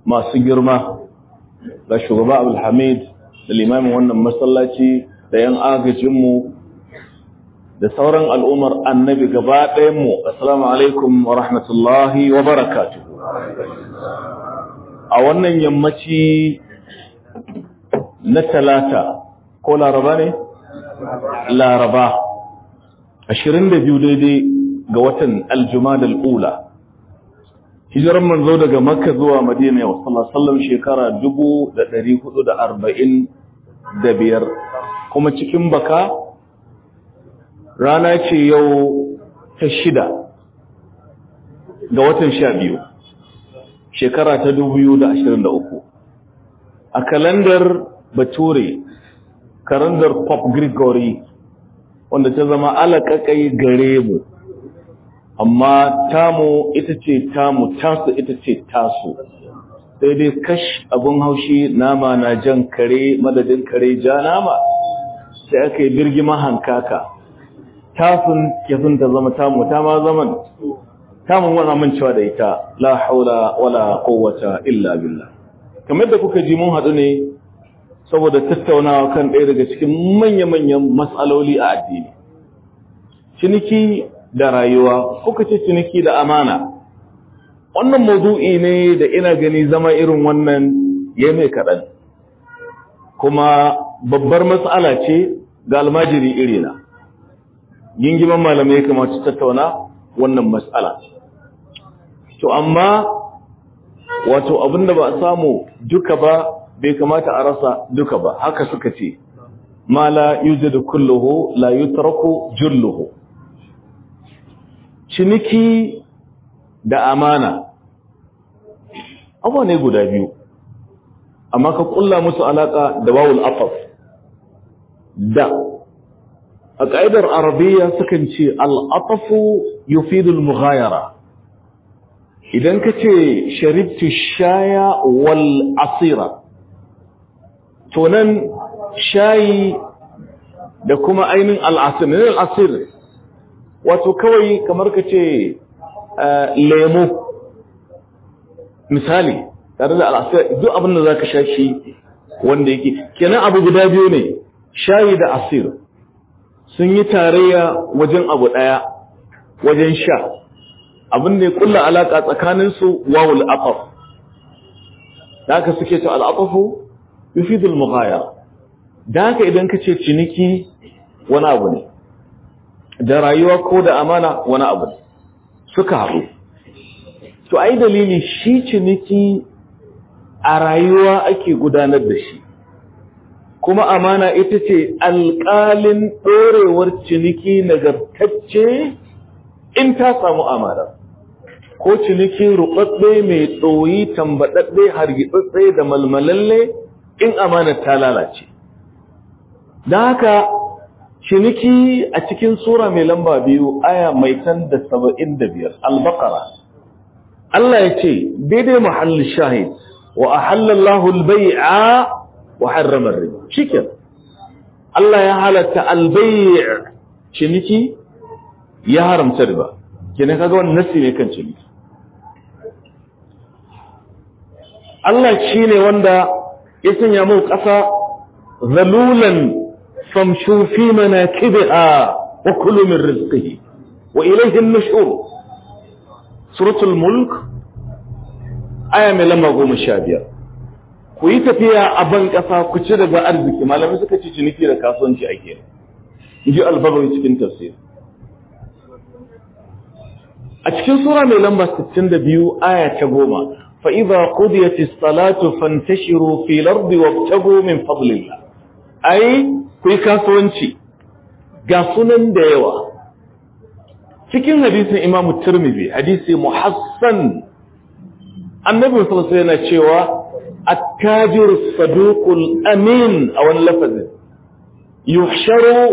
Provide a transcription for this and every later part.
masu girma ga shugaba abdulhamid da limamin wannan masallaci da yan agajinmu da sauran al'ummar annabi gaba ɗayanmu assalamu alaikum wa rahmatullahi wa barakatu a wannan yammaci na talata ko laraba ne? laraba 22 daidai ga watan aljumada al'ula hijiran manzo daga makka zuwa madina yau sallallahu shekara 445 kuma cikin baka rana ce yau ta shida ga watan sha biyu shekara ta 2023 a kalandar bature kalandar pop gregory wanda ta zama alaƙaƙai gare mu amma tamu ita ce tamu tasu ita ce tasu sai dai kash abun haushi nama na jan kare madadin kare ja nama sai aka yi birgima hankaka tasun kefin ta zama tamu ta ma zaman tamun wani amincewa da ita la haula wala quwwata illa billah kamar da kuka ji mun haɗu ne saboda tattaunawa kan ɗaya daga cikin manya-manyan matsaloli a addini ciniki da rayuwa kuka ce ciniki da amana wannan maudu'i ne da ina gani zama irin wannan ya mai kaɗan kuma babbar matsala ce ga almajiri irina gingiman malamai kamata tattauna wannan matsala to amma wato abinda ba a samu duka ba bai kamata a rasa duka ba haka suka ce ma la yujadu kulluhu la yutraku julluhu ciniki da amana abuwa ne guda biyu amma ka kulla musu alaka da wawul afaf da a ƙa'idar arabiya sukan ce al'afafu yufidul mughayara idan ka ce sharibtu shaya wal asira to nan shayi da kuma ainihin al'asir ne al'asir wato kawai kamar ka ce lemo misali tare da al'asir duk abin da za ka sha shi wanda yake kenan abu guda biyu ne shayi da asir sun yi tarayya wajen abu ɗaya wajen sha abin da ya kulla alaƙa tsakaninsu wawul aqaf da haka suke ta al'aqafu yufidul mughayara da haka idan ka ce ciniki wani abu ne da rayuwa ko da amana wani abu ne suka haɗu to ai dalili shi ciniki a rayuwa ake gudanar da shi kuma amana ita ce alƙalin ɗorewar ciniki nagartacce in ta samu amana ko ciniki ruɓaɓɓe mai ɗoyi tambaɗaɗɗe hargitsatse da malmalalle in amana ta lalace da haka ciniki a cikin sura mai lamba biyu aya mai tan da saba'in da biyar albakara Allah ya ce daidai mahallin shahid wa a halallahu albai'a wa harramar riba shikin Allah ya halatta albai'a ciniki ya haramta riba kenan kaga wannan nasi ne kan ciniki Allah shi ne wanda ya sanya mu ƙasa zalulan famshu fi manakibiha wa kulu min rizqihi wa ilayhi an-nushur suratul mulk aya mai lamba goma sha biyar ku yi tafiya a ban ƙasa ku ci daga arziki malamai suka ci ciniki da kasuwanci ake in ji albabai cikin tafsir a cikin sura mai lamba 62 aya ta goma فإذا قضيت الصلاة فانتشروا في الأرض وابتغوا من فضل الله أي كي كاسوانشي قاسونا ديوا cikin hadisin Imam Tirmidhi hadisi muhassan Annabi sallallahu alaihi wasallam cewa at-tajir saduqul amin aw lafazin yuhsharu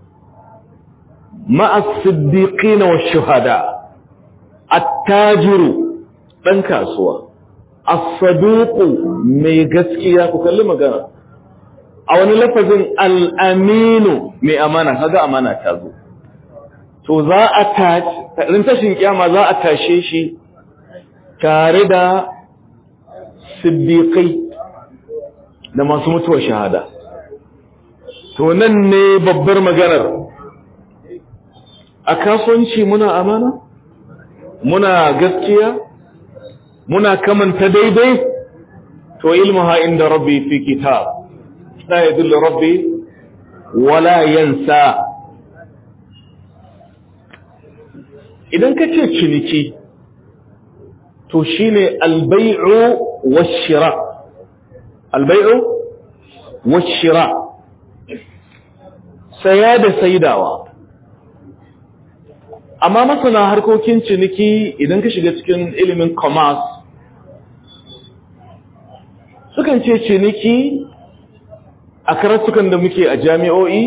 ma'a as-siddiqin wash-shuhada at-tajiru dan kasuwa as-saduqu mai gaskiya ku kalli magana a wani lafazin al-aminu mai amana kaga amana ta zo to za a tashi tashin kiyama za a tashe shi tare da siddiƙai da masu mutuwar shahada to nan ne babbar maganar a kasuwanci muna amana muna gaskiya muna kamanta daidai to ilmuha inda rabbi fi kitab la yadullu rabbi wala yansa idan ka ce ciniki to shine albai'u washira albai'u washira saya da saidawa amma masana harkokin ciniki idan ka shiga cikin ilimin commerce sukan ce ciniki a karatukan da muke a jami'o'i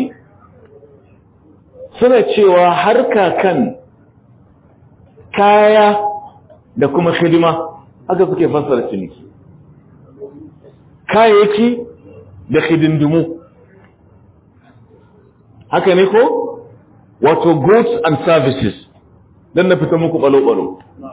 suna cewa harka kan kaya da kuma hidima haka suke fassara ciniki kayayyaki da hidindimu haka ne ko wato goods and services don na fita muku balo-balo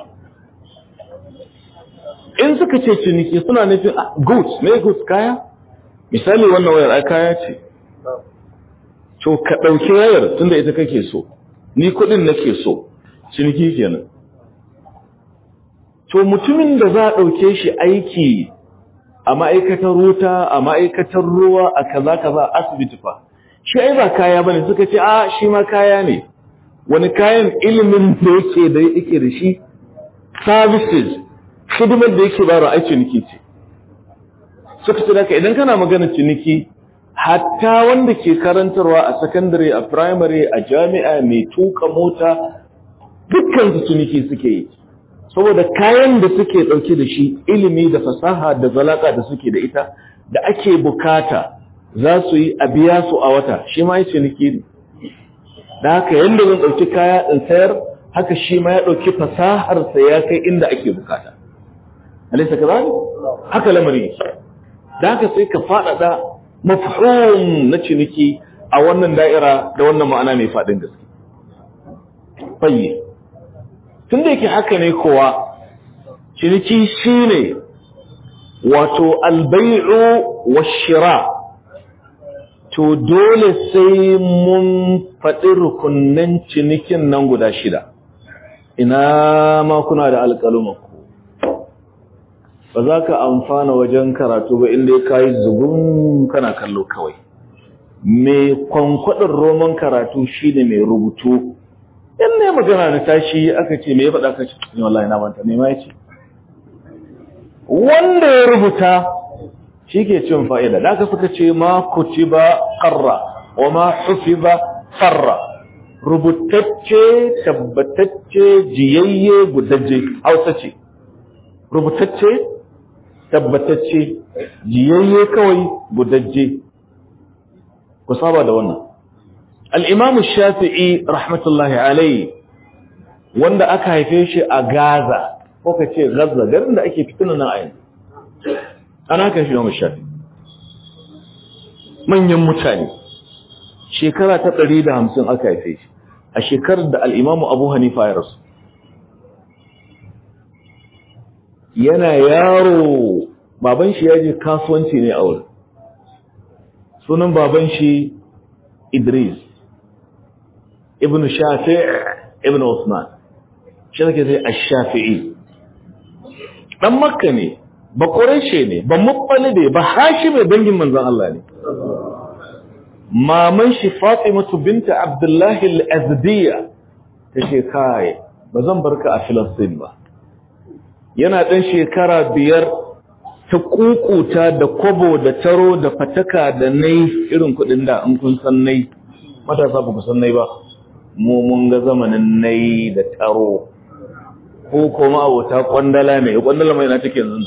in suka ce ciniki suna nufin goods me goods kaya misali wannan wayar ai kaya ce to ka ɗauki wayar tunda ita kake so ni kuɗin nake so ciniki kenan to mutumin da za a ɗauke shi aiki a ma'aikatar wuta a ma'aikatar ruwa a kaza kaza asibiti fa shi ai ba kaya bane suka ce a shi ma kaya ne wani kayan ilimin da yake da yake da shi services hidimar da yake bayarwa ai ciniki ce suka ce daga idan kana magana ciniki hatta wanda ke karantarwa a secondary a primary a jami'a mai tuka mota dukkan su ciniki suke yi saboda kayan da suke dauke da shi ilimi da fasaha da zalaka da suke da ita da ake bukata za su yi a biya su a wata shi ma ya ciniki ne da haka yadda zan ɗauki kaya in sayar haka shi ma ya ɗauki fasaharsa ya kai inda ake bukata alaisa ka zane haka lamari yake da haka sai ka faɗaɗa mafhum na ciniki a wannan da'ira da wannan ma'ana mai faɗin gaske fayye tun da yake haka ne kowa ciniki shine wato albai'u wa shira to dole sai mun faɗi rukunnan cinikin nan guda shida ina ma kuna da alƙalumanku ba za ka amfana wajen karatu ba inda ya kayi zugun kana kallo kawai mai kwankwadin roman karatu shi ne mai rubutu in ne magana na tashi aka ce mai faɗa ka ce ne wallahi na manta ne ma ya ce wanda ya rubuta shi ke cin fa'ida da aka suka ce ma kuci ba ƙarra wa ma hufi ba farra rubutacce tabbatacce jiyayye gudaje hausa ce rubutacce tabbatacce jiyayye kawai gudaje ku saba da wannan al'imamu shafi'i rahmatullahi alai wanda aka haife shi a gaza ko ka ce gaza garin da ake fitina na ayin ana kan shi yawan shafi manyan mutane shekara ta ɗari da hamsin aka haife shi a shekarar da al'imamu abu hanifa ya rasu yana yaro baban shi ya je kasuwanci ne a wurin sunan baban shi idris ibn shafi ibn usman shi ke sai a shafi'i ɗan makka ne ba ƙureshe ne ba mubbali ne ba hashi mai dangin manzan Allah ne maman shi fatimatu binta abdullahi al-azdiya ta ce kai ba zan barka a filistin ba yana ɗan shekara biyar ta kukuta da kwabo da taro da fataka da nai irin kuɗin da in kun san nai matasa ba ku san nai ba mu mun ga zamanin nai da taro ko kuma abota kwandala ne kwandala mai na take yanzu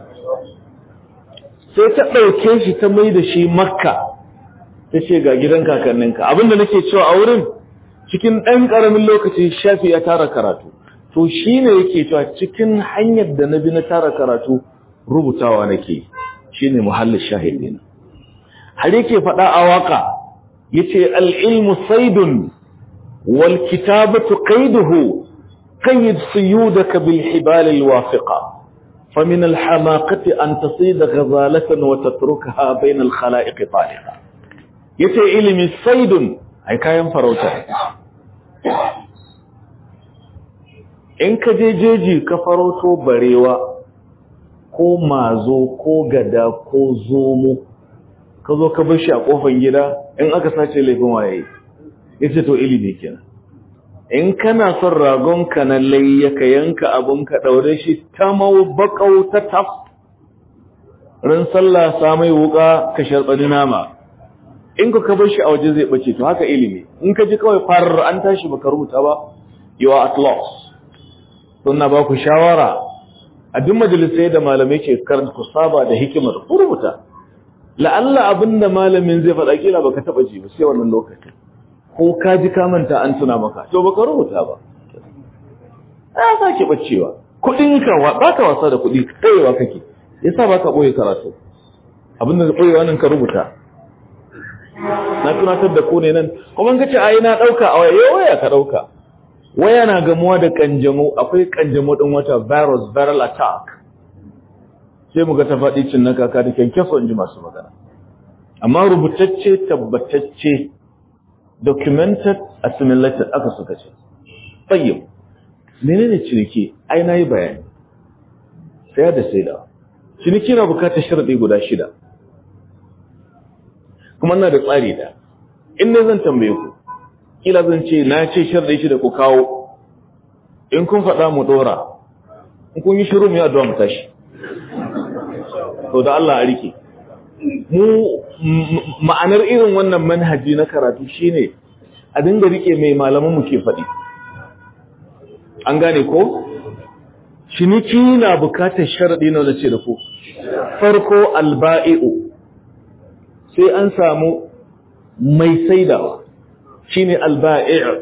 sai ta ɗauke shi ta mai da shi makka ta ce ga gidan kakanninka abinda nake cewa a wurin cikin ɗan ƙaramin lokaci shafi ya tara karatu to shi ne yake cewa cikin hanyar da na bi na tara karatu rubutawa nake shi ne muhallin shahidina har yake faɗa a waka ya ce al'ilmu saidun wal kitabatu qaiduhu qayyid suyudaka bil hibalil wafiqa فمن الحماقة أن تصيد غزالة وتتركها بين الخلائق طالقة yace ilimi saidun ai kayan farauta in ka je jeji ka farauto barewa ko mazo ko gada ko zomo ka zo ka bar shi a kofar gida in aka sace laifin waye yace to ilimi kenan in kana son ragon ka na layya ka yanka abun ka daure shi ta mau bakau ta taf ran sallah sa mai wuka ka sharbani nama in ka bar shi a waje zai bace to haka ilimi in ka ji kawai farar an tashi baka rubuta ba you are at loss sunna ba ku shawara a duk majalisai da malamai ke karanta ku saba da hikimar ku rubuta la'alla abinda malamin zai faɗa kila baka taba ji ba sai wannan lokacin ko ka ji ka manta an tuna maka to baka rubuta ba ya sake bacewa kudin ka baka wasa da kudi kaiwa kake yasa baka boye karatu abinda da boye wannan ka rubuta na tunatar da ku ne nan kuma kace ai na dauka a waya waya ka dauka waya na gamuwa da kanjamo akwai kanjamo din wata virus viral attack sai mu ga ta faɗi cin na kaka da kyankyaso in ji masu magana amma rubutacce tabbatacce documented assimilated aka suka ce tsayyau menene ciniki ai na yi bayani saya da sai da ciniki na bukatar sharaɗi guda shida kuma na da tsari da in ne zan tambaye ku kila zan ce na ce sharaɗi shida ku kawo in kun faɗa mu ɗora in kun yi shiru mu yi addu'a mu tashi to da Allah a rike mu ma'anar irin wannan manhaji na karatu shine a dinga rike mai malaman mu ke faɗi an gane ko ciniki na bukatar sharadi na ce da ku farko alba'i'u sai an samu mai saidawa shine alba'i'u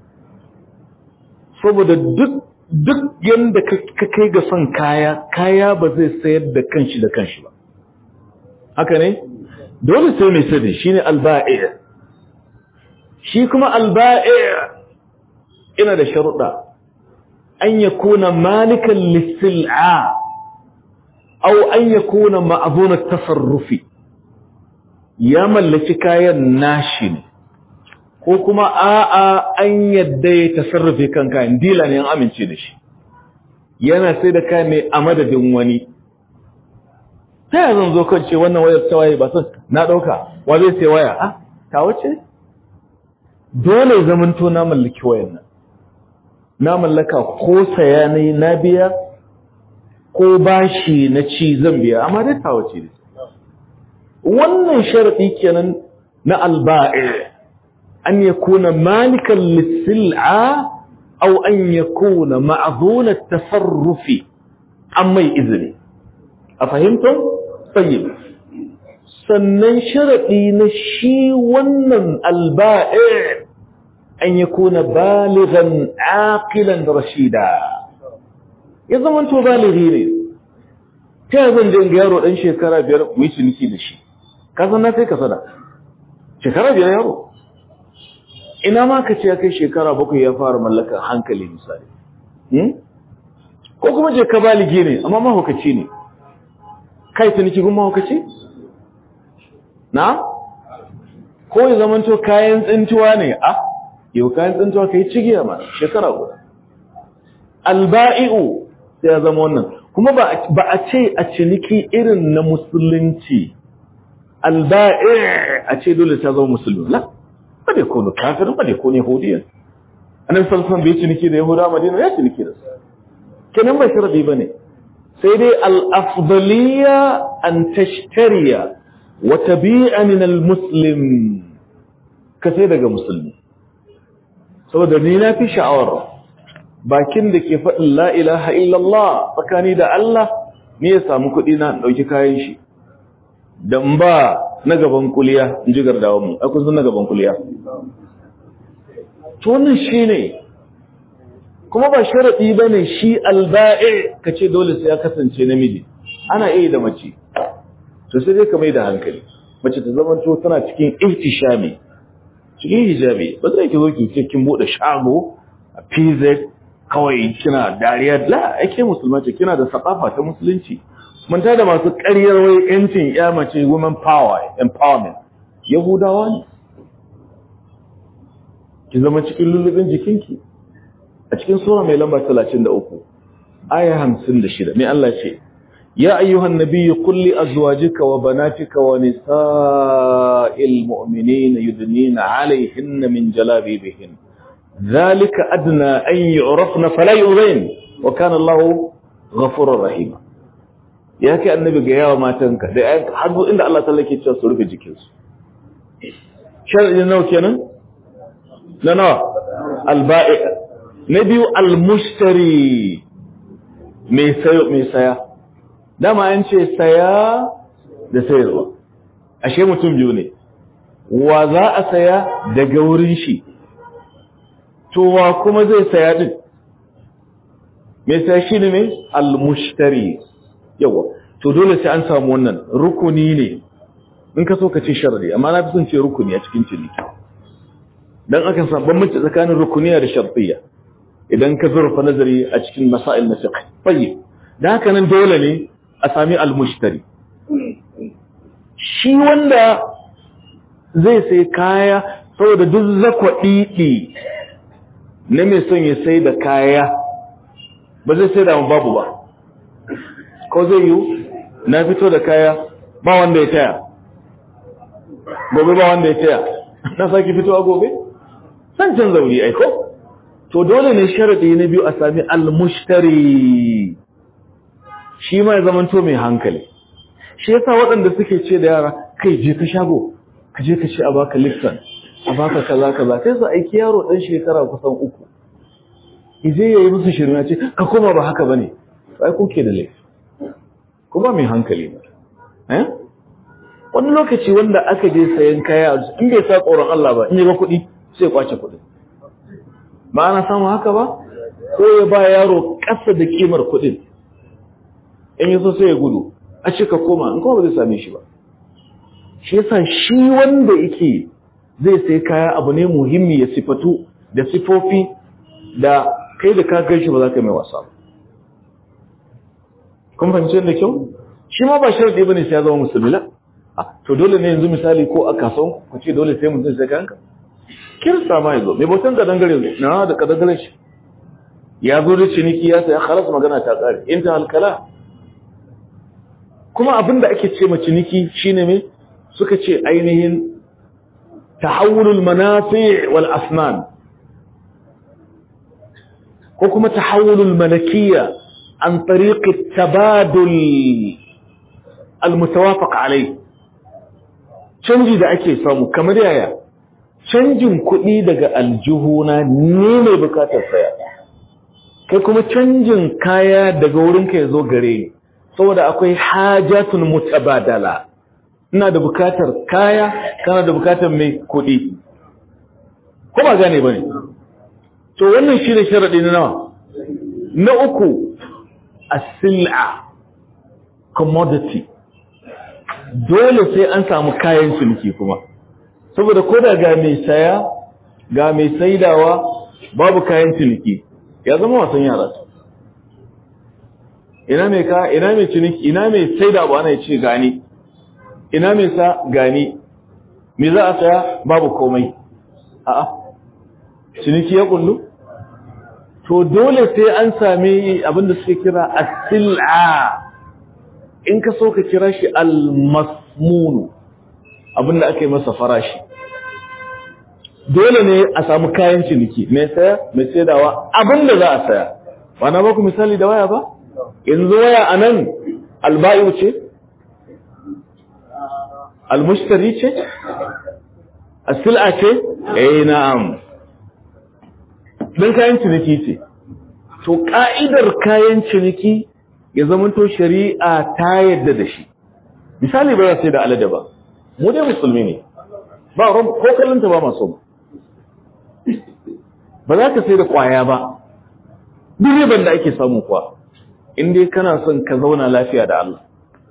saboda duk duk yanda ka kai ga son kaya kaya ba zai sayar da kanshi da kanshi ba haka ne dole sai mai sani shine alba'i shi kuma alba'i ina da sharuɗa an yakuna malikan lisil'a aw an yakuna ma'zun at-tasarrufi ya mallaki kayan nashi ne ko kuma a'a an yadda ya tasarrufe kan kayan dila ne an amince da shi yana sai da kayan ne a madadin wani ta yi zan zo kan ce wannan wayar ta waye ba sun na ɗauka wa zai sai waya a ta wace dole zamanto na mallaki wayan nan na mallaka ko saya ne na biya ko bashi na ci zan biya amma dai ta wace ne wannan sharaɗi kenan na alba'i an yakuna malikan lisil'a aw an yakuna ma'zun at-tasarrufi amma izini a fahimtar tsayin sannan sharaɗi na shi wannan alba'i an yi kuna baligan aƙilan rashida ya zama to baligi ne ta yi zan jin yaro ɗan shekara biyar mu yi ciniki da shi kasan na sai ka sana shekara biyar yaro ina ma ka ce ya kai shekara bakwai ya fara mallakar hankali misali ko kuma je ka baligi ne amma mahaukaci ne kai tuniki gun mahaukaci? na? ko ya zamanto kayan tsintuwa ne a yau kayan tsintuwa ka yi cigiya ma shekara guda alba'i'u sai ya zama wannan kuma ba a ce a ciniki irin na musulunci alba'i a ce dole ta zama musulmi la ba da kone kafirin ba da kone yahudiyan anan salsan bai ciniki da yahudawa madina ya ciniki da su kenan ba shiradi ba ne sai dai al'afdaliya an tashtariya wata biya min al-muslim ka sai daga musulmi saboda ni na fi sha'awar bakin da ke faɗin la'ilaha illallah tsakani da Allah ni ya samu kuɗi na ɗauki kayan shi don ba na gaban kuliya in ji gardawa mu aikun sun na gaban kuliya to wannan shi ne kuma ba sharaɗi ba ne shi alba'i ka ce dole sai ya kasance namiji ana iya da mace to sai dai ka mai da hankali mace ta zama to tana cikin ihtishami cikin hijabi ba zai ki zo ki ce kin bude shago a PZ kawai kina dariya la ake musulma ce kina da sakafa ta musulunci manta da masu ƙaryar wai yancin ya mace women power empowerment yahudawa ne ki zama cikin lullubin jikinki a cikin sura mai lamba 33 aya 56 mai Allah ce ya ayyuhan nabiyyu qul li azwajika wa banatika wa nisa'il mu'minina yudnina 'alayhinna min jalabibihin dhalika adna an yu'rafna fala yu'zain wa kana Allahu ghafurur rahim ya kai annabi ga yawa matanka da har inda Allah ta lake cewa su rufe jikinsu shar'i nawa kenan na nawa alba'i na biyu almushtari mai sayo mai saya dama an ce saya da sayarwa ashe mutum biyu ne wa za a saya daga wurin shi to wa kuma zai saya din mai saya shi ne mai almushtari yawa to dole sai an samu wannan rukuni ne in ka so ka ce sharadi amma na fi son ce rukuni a cikin ciniki dan akan san bambanci tsakanin rukuniya da shartiyya idan ka zurfa nazari a cikin masail na fiqh tayyib da haka nan dole ne a sami al-mushtari shi wanda zai sai kaya saboda duk zakwaɗiɗi na mai son ya sai da kaya ba zai sai da babu ba ko zai yi na fito da kaya ba wanda ya taya gobe ba wanda ya taya na sake fitowa gobe san can zauri aiko to dole ne sharadi na biyu a sami almushtari shi ma ya zamanto mai hankali shi yasa waɗanda suke ce da yara kai je ka shago ka je ka ce a baka lifton a baka kaza kaza sai su aiki yaro ɗan shekara kusan uku ije ya yi musu shirma ce ka koma ba haka bane sai kuke da laifi kuma mai hankali ba eh wani lokaci wanda aka je sayan kaya in bai sa tsoron Allah ba in ya ga kuɗi sai kwace kuɗin ba ana samu haka ba ko ya ba yaro ƙasa da kimar kuɗin in yi so sai ya gudu a ce ka koma in kuma ba zai same shi ba shi yasa shi wanda yake zai sai kaya abu ne muhimmi ya sifatu da sifofi da kai da ka gan shi ba za ka mai wasa ba kun fahimci da kyau shi ma ba sharadi bane sai ya zama musulmi la to dole ne yanzu misali ko a kasuwan ku ce dole sai mutum sai kanka kirsa ma yazo mai bautan kadangare na da kadangare shi ya zo da ciniki ya sai khalas magana ta kare inta halkala kuma abinda ake ce ma ciniki shine me suka ce ainihin tahawulul manafi' wal asnan ko kuma tahawulul malakiyya an tariq at-tabadul al-mutawafaq alayh canji da ake samu kamar yaya canjin kuɗi daga aljihuna ne mai bukatar saya kai kuma canjin kaya daga wurinka ya zo gare ni saboda akwai hajatun mutabadala ina da bukatar kaya kana da bukatar mai kuɗi ko ba gane bane to wannan shine sharadi na nawa na uku as-sil'a commodity dole sai an samu kayan ciniki kuma saboda ko da ga mai saya ga mai saidawa babu kayan ciniki ya zama wasan yara ina mai ka ina mai ciniki ina mai saida ba ana ce gani ina mai sa gani me za a saya babu komai a'a ciniki ya kullu to dole sai an sami abinda suke kira as-sil'a in ka so ka kira shi al-masmunu abinda aka yi masa farashi dole ne a samu kayan ciniki mai saya mai saidawa abinda za a saya ba na baku misali da waya ba yanzu waya a nan alba'iu ce almushtari ce asila ce eh na'am don kayan ciniki ce to ka'idar kayan ciniki ya zamanto shari'a ta yadda da shi misali ba za sai da alade ba mu dai musulmi ne ba rom ko kallonta ba maso ba za ka sai da kwaya ba duk da ake samu kuwa in dai kana son ka zauna lafiya da Allah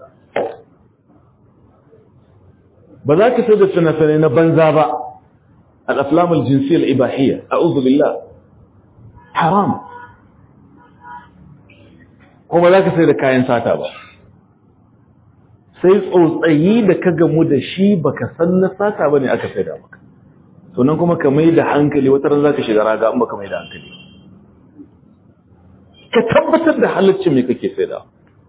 ba za ka sai da fina-finai na banza ba al-aflam al-jinsiyya al-ibahiyya a'udhu billah haram kuma za ka sai da kayan sata ba sai tsotsayi da ka gamu da shi baka san na sata ba ne aka sai da maka sunan kuma ka mai da hankali wata ran za ka shiga raga in baka mai da hankali ka tabbatar da halaccin me kake sai da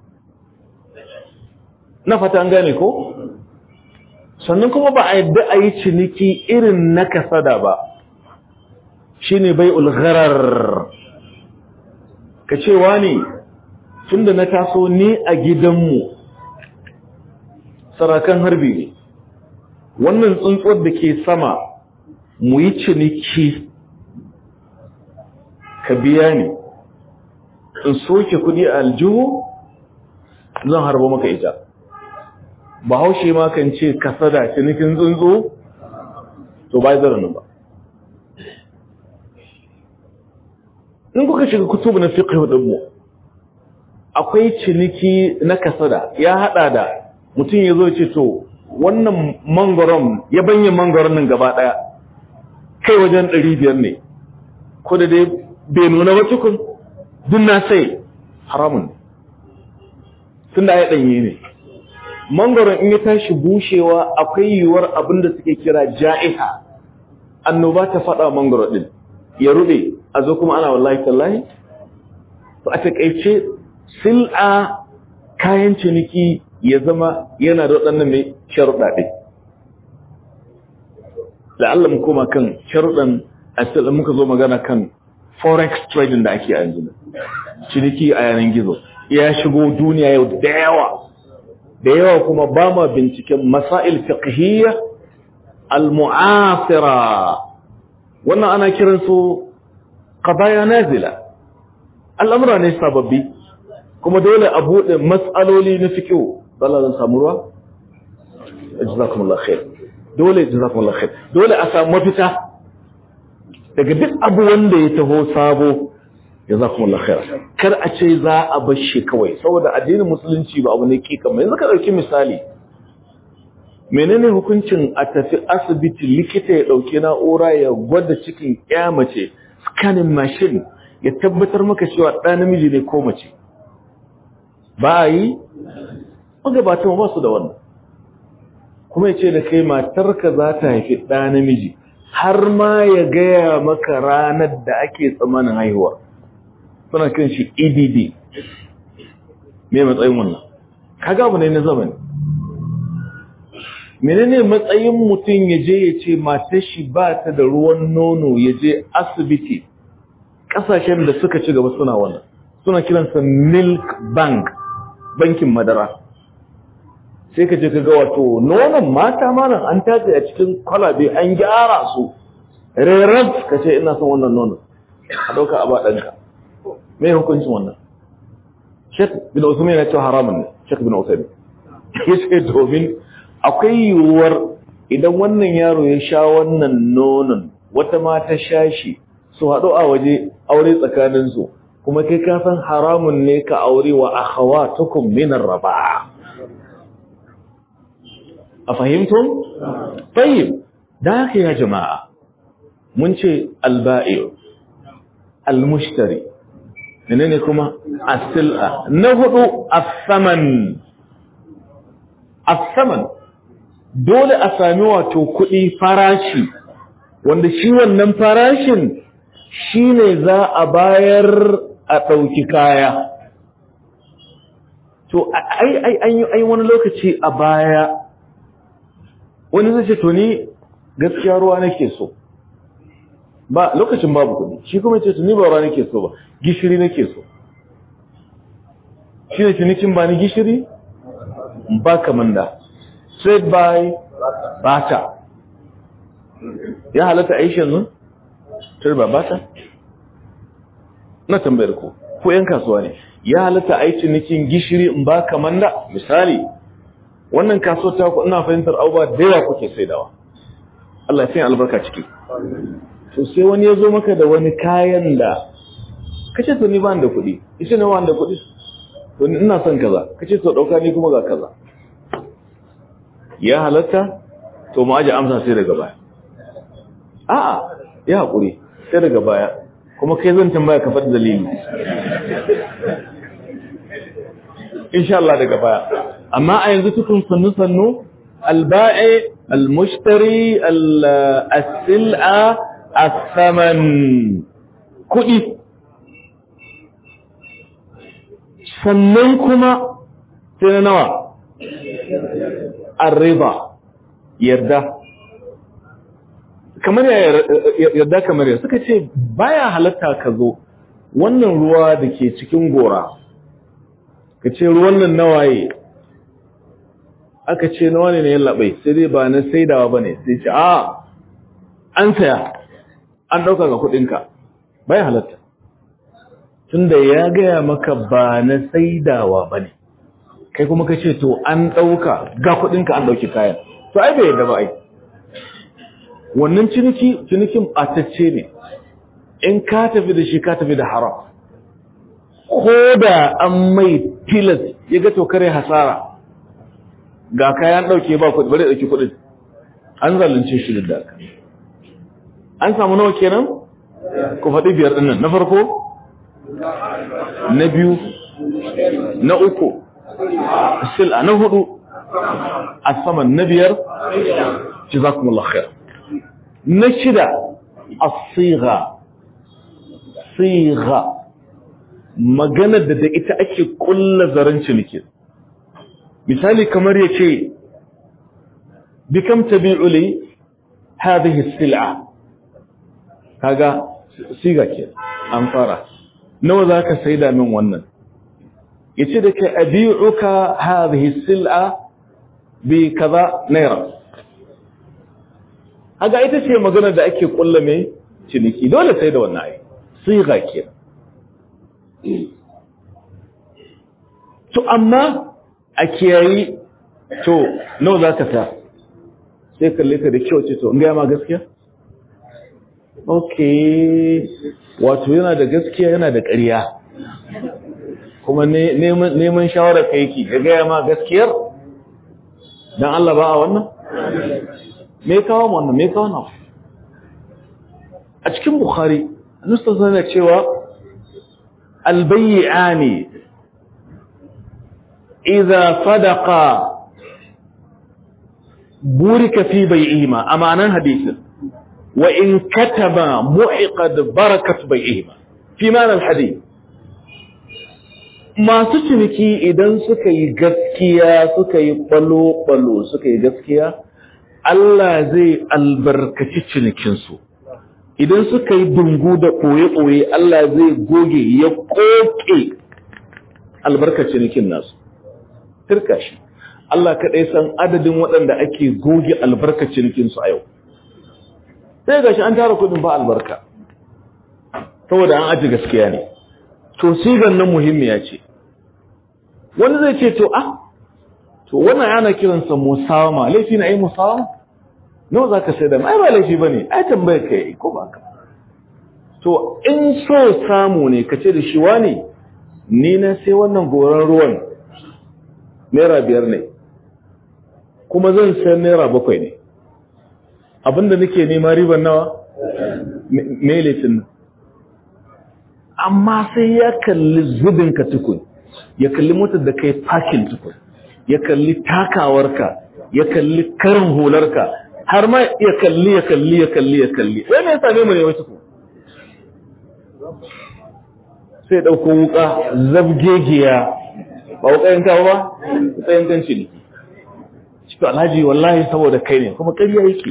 na fata an gane ko sannan kuma ba a yadda a yi ciniki irin na kasada ba shine bai ulgharar ka cewa ne tun da na taso ni a gidanmu sarakan harbi ne wannan tsuntsuwar da ke sama mu yi ciniki ka biya ni in soke kudi a aljihu zan harba maka ita bahaushe ma kan ce kasada cinikin tsuntsu to bai zaranin ba in kuka shiga kutubu na fiqh dinmu akwai ciniki na kasada ya hada da mutum ya zo ce to wannan mangoron ya banye mangoron nan gaba daya kai wajen 500 ne ko da dai bai nuna ba tukun duk na sai haramun tunda ya danye ne mangoron in ya tashi bushewa akwai yiwuwar abin da suke kira ja'iha annoba ta faɗa mangoro din ya rube a zo kuma ana wallahi tallahi to a takaice sil'a kayan ciniki ya zama yana da waɗannan mai sharuɗa ɗin la'alla mu koma kan sharuɗan asali muka zo magana kan forex trading da ake yanzu ciniki a yanar gizo ya shigo duniya yau da yawa da yawa kuma ba ma binciken masail fiqhiyya al-mu'asira wannan ana kiran su qadaya nazila al'amura ne sababbi kuma dole a bude mas'aloli na fiqh Allah zan samu ruwa jazakumullahu khair dole jazakumullahu khair dole a samu mafita daga duk abu wanda ya taho sabo jazakumullahu khair kar a ce za a bar shi kawai saboda addinin musulunci ba abu ne kika mai yanzu ka dauki misali menene hukuncin a tafi asibiti likita ya dauki na'ura ya gwada cikin ya mace scanning machine ya tabbatar maka cewa ɗa namiji ne ko mace ba a yi magabatan ba su da wannan kuma ya ce da kai matarka za ta haifi ɗa namiji har ma ya gaya maka ranar da ake tsamanin haihuwa suna kiran shi edd me matsayin wannan kaga abu ne na zamani menene matsayin mutum ya je ya ce matar shi ba ta da ruwan nono ya je asibiti kasashen da suka ci gaba suna wannan suna kiransa milk bank bankin madara sai ka je ka ga wato nonon mata malam an tace a cikin kwalabe an gyara su rerat ka ce ina son wannan nonon a ɗauka a ba ɗanka mai hukuncin wannan shek bin usman yana cewa haramun ne shek bin usman ya ce domin akwai yiwuwar idan wannan yaro ya sha wannan nonon wata mata sha shi su haɗu a waje aure tsakaninsu kuma kai ka san haramun ne ka aure wa akhawatukum min ar-raba'a a fahimtum tayyib da haka ya jama'a mun ce al-ba'i al-mushtari menene kuma as-sil'a na hudu as-saman as-saman dole a sami wato kuɗi farashi wanda shi wannan farashin shi ne za a bayar a ɗauki kaya. To, ai, ai, wani lokaci a baya, wani zai ce, to ni gaskiya ruwa nake so. Ba, lokacin babu kuɗi, shi kuma ce, to ni ba ruwa nake so ba, gishiri nake so. Shi ne cinikin ba ni gishiri? Ba kamanda. Trade by butter. Ya halatta aishi yanzu? Trade by butter? na tambayar ku ko yan kasuwa ne ya halatta a yi cinikin gishiri in ba kaman da misali wannan kasuwa ta ku ina fahimtar abubuwa da yawa kuke saidawa Allah ya sanya albarka ciki to sai wani ya zo maka da wani kayan da kace to ni ba da kuɗi ita ne ba da kuɗi to ni ina son kaza kace to dauka ni kuma ga kaza ya halatta to mu aje amsa sai daga baya a'a ya hakuri sai daga baya kuma kai zan tambaya ka faɗi dalili insha Allah daga baya amma a yanzu tukun sannu sannu alba'i almushtari as-sil'a as-saman kudi sannan kuma sai na nawa arriba yarda kamar yarda kamar yarda suka ce baya halatta ka zo wannan ruwa da ke cikin gora ka ce ruwan nan nawaye aka ce nawa ne na yin labai sai dai ba na saidawa ba ne sai ce a an saya an ɗauka ga kuɗinka baya halatta tunda ya gaya maka ba na saidawa ba ne kai kuma ka ce to an ɗauka ga kuɗinka an ɗauki kayan to ai bai yadda ba ai wannan ciniki cinikin ɓatacce ne in ka tafi da shi ka tafi da haram ko da an mai tilas ya ga tokare hasara ga kayan ɗauke ba kuɗi bari ɗauki kuɗin an zalunce shi da daka an samu nawa kenan ku faɗi biyar ɗin nan na farko na biyu na uku sil'a na hudu a saman na biyar jazakumullah khair na shida as-sigha sigha magana da da ita ake kulla zaren ciniki misali kamar yace bikam tabi'u li hadhihi as-sil'a kaga siga ke an fara nawa zaka saida min wannan yace da kai abi'uka hadhihi as-sil'a bi kaza naira haga ita ce magana da ake kulla mai ciniki dole sai da wannan ai siga ke to amma a kiyayi to nawa zaka sa sai kalle ka da kyau ce to in ga ma gaskiya okay wato yana da gaskiya yana da ƙarya kuma neman shawarar ka yake ya gaya ma gaskiyar don Allah ba a wannan? me kawo wannan me kawo na a cikin Bukhari nusta zana cewa albayyani idza sadaqa burika fi bai'ihima amanan hadisin wa in kataba muhiqad barakat bai'ihima fi ma'anar hadith masu ciniki idan suka yi gaskiya suka yi kwalo-kwalo suka yi gaskiya Allah zai albarkaci cinikinsu idan suka yi dungu da ɓoye-ɓoye Allah zai goge ya ƙoƙe albarkar cinikin nasu turka shi Allah kaɗai san adadin waɗanda ake goge albarkar cinikinsu a yau sai gashi an tara kuɗin ba albarka saboda an aji gaskiya ne to sigan nan muhimmiya ce wani zai ce to ah to wannan yana kiransa musawama laifi na yi musawama nawa za ka sai da ai ba laifi ba ne ai tambayar ka yi ko ba ka to in so samu ne ka ce da shi wani ni na sai wannan goron ruwan naira biyar ne kuma zan sayar naira bakwai ne abinda nake nema riban nawa me laifin nan amma sai ya kalli zubinka tukun ya kalli motar da kai fakin tukun ya kalli takawarka ya kalli karin hularka har ma ya kalli ya kalli ya kalli ya kalli wai me yasa ne mu ne wai tukun sai dauko wuka zabgegiya ba wuka yanka ba wuka yankan ci ne shi to alhaji wallahi saboda kai ne kuma ƙarya yake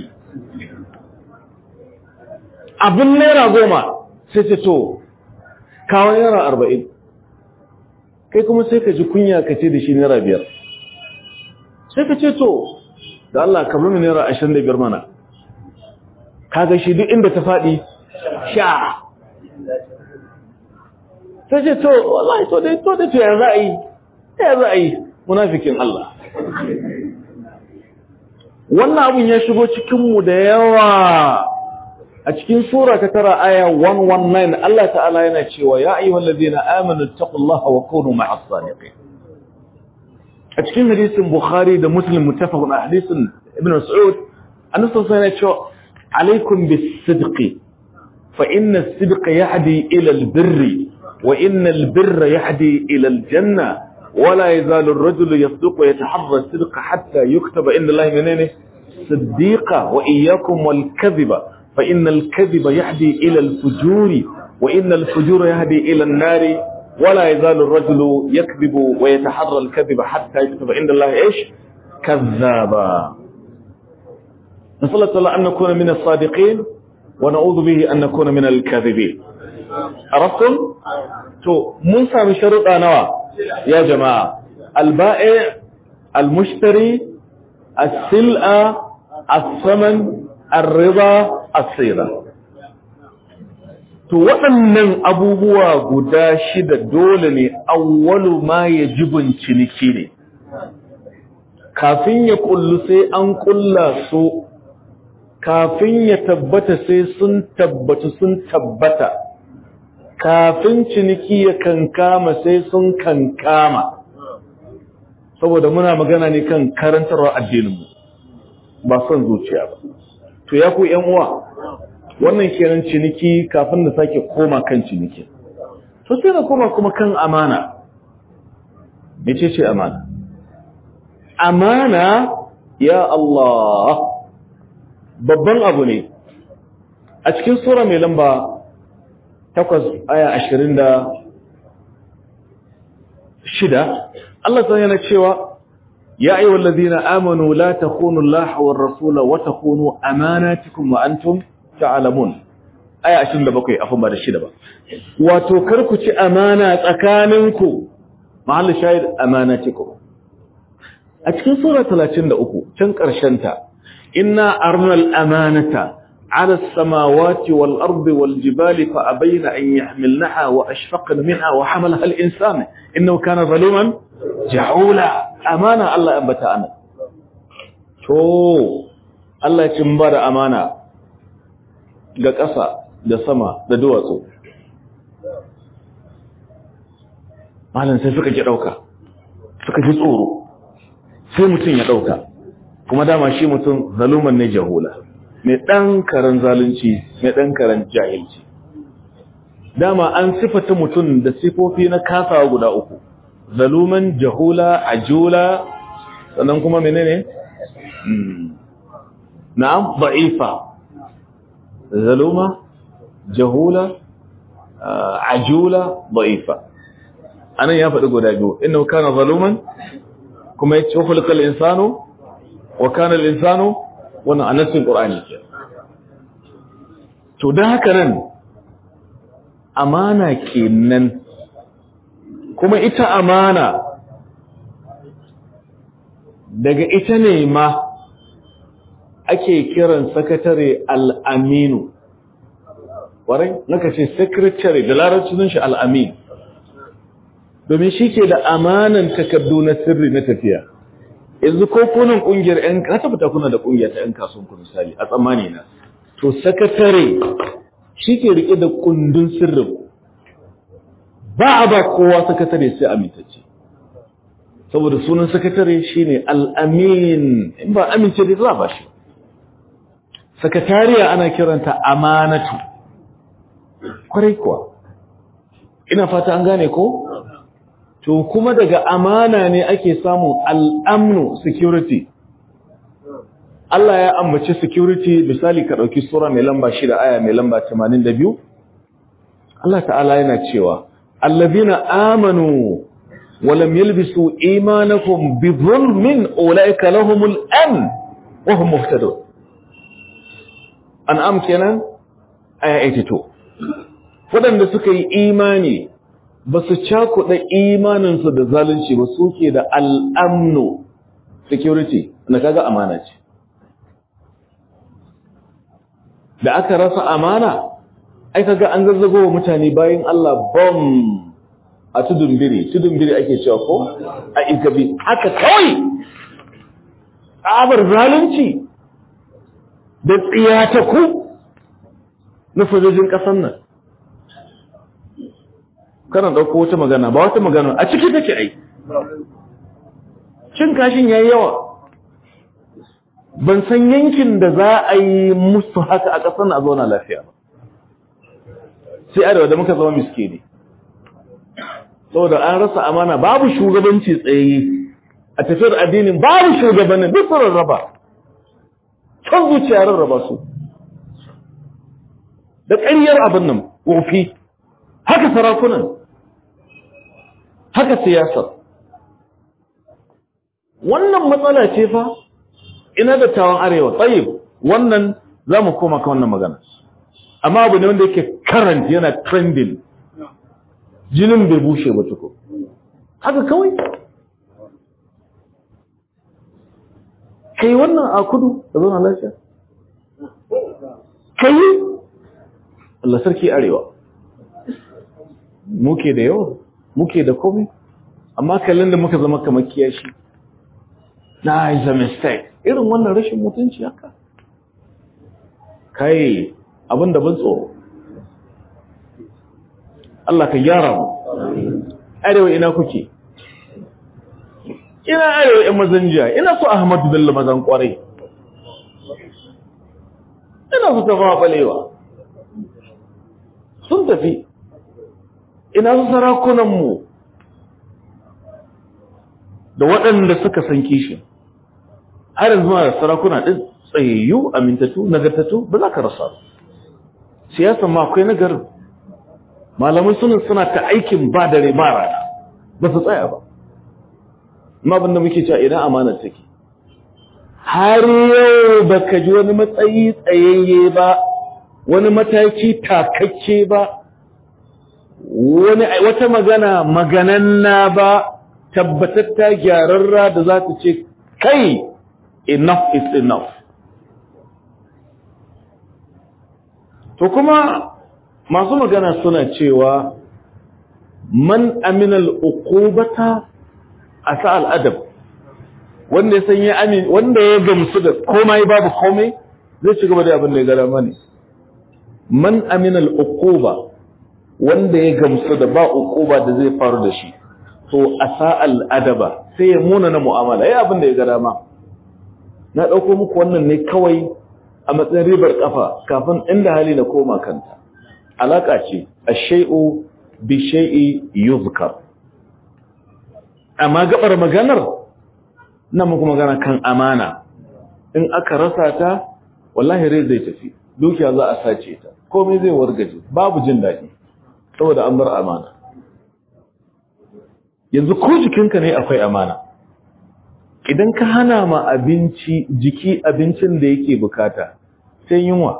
abin naira goma sai ce to kawo naira arba'in kai kuma sai ka ji kunya ka ce da shi naira biyar sai ka ce to da Allah ka mini naira ashirin da biyar mana ka ga shi duk inda ta faɗi sha sai ce to wallahi to dai to da to ya za a yi ya za a yi munafikin Allah wannan abun ya shigo cikinmu da yawa a cikin sura ta tara aya 119 Allah ta'ala yana cewa ya ayyuhal ladina amanu taqullaha wa kunu ma'as sadiqin a cikin hadisin bukhari da muslim muttafaqun a hadisin ibn mas'ud annabi sallallahu alaihi wasallam alaikum bis-sidqi fa inna as-sidqa yahdi ila al-birri wa inna al-birra yahdi ila al-janna ولا يزال الرجل يصدق ويتحرى الصدق حتى يكتب عند الله منين صديقا وإياكم والكذب فإن الكذب يهدي إلى الفجور وإن الفجور يهدي إلى النار ولا يزال الرجل يكذب ويتحرى الكذب حتى يكتب عند الله إيش كذابا نسأل الله أن نكون من الصادقين ونعوذ به أن نكون من الكاذبين عرفتم؟ تو موسى بشروط نوى يا جماعة البائع المشتري السلعة الثمن الرضا الصيغة to waɗannan abubuwa guda shida dole ne awwalu ma yajibun ciniki ne kafin ya kullu sai an kulla su kafin ya tabbata sai sun tabbatu sun tabbata kafin ciniki ya kankama sai sun kankama saboda muna magana ne kan karantarwa addininmu ba son zuciya ba to ya ku yan uwa wannan kenan ciniki kafin da sake koma kan ciniki to sai na koma kuma kan amana mece ce amana amana ya Allah babban abu ne a cikin sura mai lamba takwas aya ashirin da shida Allah ta yana cewa ya ayyuhal ladina amanu la takhunu Allah war rasula wa takhunu amanatikum wa antum ta'lamun aya 27 afan ba da shida ba wato kar ku ci amana tsakaninku mahall shahid amanatikum a cikin sura 33 can karshen ta inna arnal amanata على السماوات والأرض والجبال فأبين أن يحملنها وأشفقن منها وحملها الإنسان إنه كان ظلوما جعولا أمانة الله أنبت أنا تو الله يتنبار أمانة ga ƙasa da sama da duwatsu malam sai suka ji ɗauka suka ji tsoro sai mutum ya ɗauka kuma dama shi mutum zaluman ne jahula mai ɗan karen zalunci mai ɗan karen jahilci dama an sifata mutum da sifofi na kasawa guda uku zaluman jahula ajula sannan kuma menene na'am da'ifa zaluma jahula ajula da'ifa anan ya faɗi guda biyu inna kana zaluman kuma yace khulqal insanu wa kana al-insanu wannan annasin qur'ani ke to dan haka nan amana kenan kuma ita amana daga ita ne ma ake kiran sakatare al'aminu warai naka ce secretary da larabcin shi al'amin domin shi ke da amanan takardu na sirri na tafiya yanzu ko kunan kungiyar yan ka tabbata kuna da kungiyar ta yan kasuwan ku misali a tsammani na to sakatare shi ke rike da kundin sirrin ba a ba kowa sakatare sai amintacce saboda sunan sakatare shine al'amin in ba amince da za ba shi sakatariya ana kiranta amanatu kwarai kuwa ina fata an gane ko to kuma daga amana ne ake samun al'amnu security Allah ya ambaci security misali ka ɗauki sura mai lamba shida aya mai lamba 82 Allah ta'ala yana cewa allazina amanu ولم يلبسوا إيمانكم بظلم أولئك لهم الأمن وهم مهتدون أنعام كنا آية 82 waɗanda suka yi imani ba su cakuɗa imaninsu da zalunci ba suke da al'amno security na kaga amana ce da aka rasa amana ai kaga an zazzago wa mutane bayan Allah bom a tudun biri tudun biri ake cewa ko a igabi haka kawai tsabar zalunci da tsiyataku na sojojin ƙasar nan kana ɗauko wata magana ba wata magana a ciki take ai cin kashin yayi yawa ban san yankin da za a yi musu haka a ƙasar a zauna lafiya ba sai arewa da muka zama miskini saboda an rasa amana babu shugabanci tsaye a tafiyar addinin babu shugabannin duk sun rarraba can zuciya rarraba su da ƙaryar abin nan wofi haka sarakunan haka siyasar wannan matsala ce fa ina da tawon arewa tsaye wannan za mu koma ka wannan magana amma abu ne wanda yake current yana trending jinin bai bushe ba tuko haka kawai kai wannan a kudu da zauna lafiya kai Allah sarki arewa muke da yawa muke da komai amma kallon da muka zama kamar kiyashi na is a mistake irin wannan rashin mutunci haka kai abin da ban tsoro Allah ka gyara mu arewa ina kuke ina arewa yan mazan jiya ina so Ahmadu Bello mazan kwarai ina so tafa balewa sun tafi ina su sarakunanmu da waɗanda suka san kishin har yanzu ma da sarakuna ɗin tsayayyu amintattu nagartattu ba za ka rasa siyasan ma akwai nagarin malamai sunan suna ta aikin ba dare ba rana ba su tsaya ba amma abinda muke cewa idan amana take har yau ba ka ji wani matsayi tsayayye ba wani mataki takakke ba wani wata magana magananna ba tabbatatta gyararra da za ta ce kai enough is enough to kuma masu magana suna cewa man aminal uqubata asa al'adab wanda ya san ya amin wanda ya gamsu da komai babu komai zai ci gaba da abin da ya gara mani man aminal uquba wanda ya gamsu da ba uquba da zai faru da shi to asa al'adaba sai ya muna na mu'amala ya abin da ya gara ma na dauko muku wannan ne kawai a matsayin ribar kafa kafin inda hali na koma kanta alaka ce ash-shay'u bi shay'i yuzkar amma gabar maganar nan muku magana kan amana in aka rasa ta wallahi rai zai tafi dukiya za a sace ta komai zai wargaje babu jin daɗi saboda an bar amana yanzu ko jikinka ne akwai amana idan ka hana ma abinci jiki abincin da yake bukata sai yunwa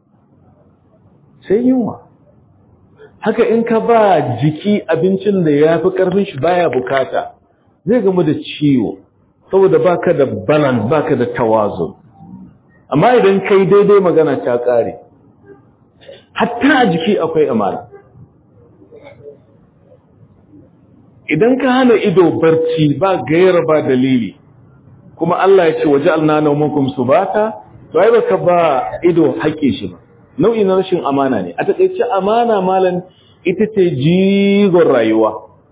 sai yunwa haka in ka ba jiki abincin da ya fi ƙarfin shi baya bukata zai gamu da ciwo saboda baka da balance baka da tawazu amma idan kai daidai magana ta ƙare hatta a jiki akwai amana idan ka hana ido barci ba gaira ba dalili kuma Allah ya ce waje alna naumakum subata to ai baka ba ido haƙe shi ba nau'i na rashin amana ne a takeice amana malan ita ce jigon rayuwa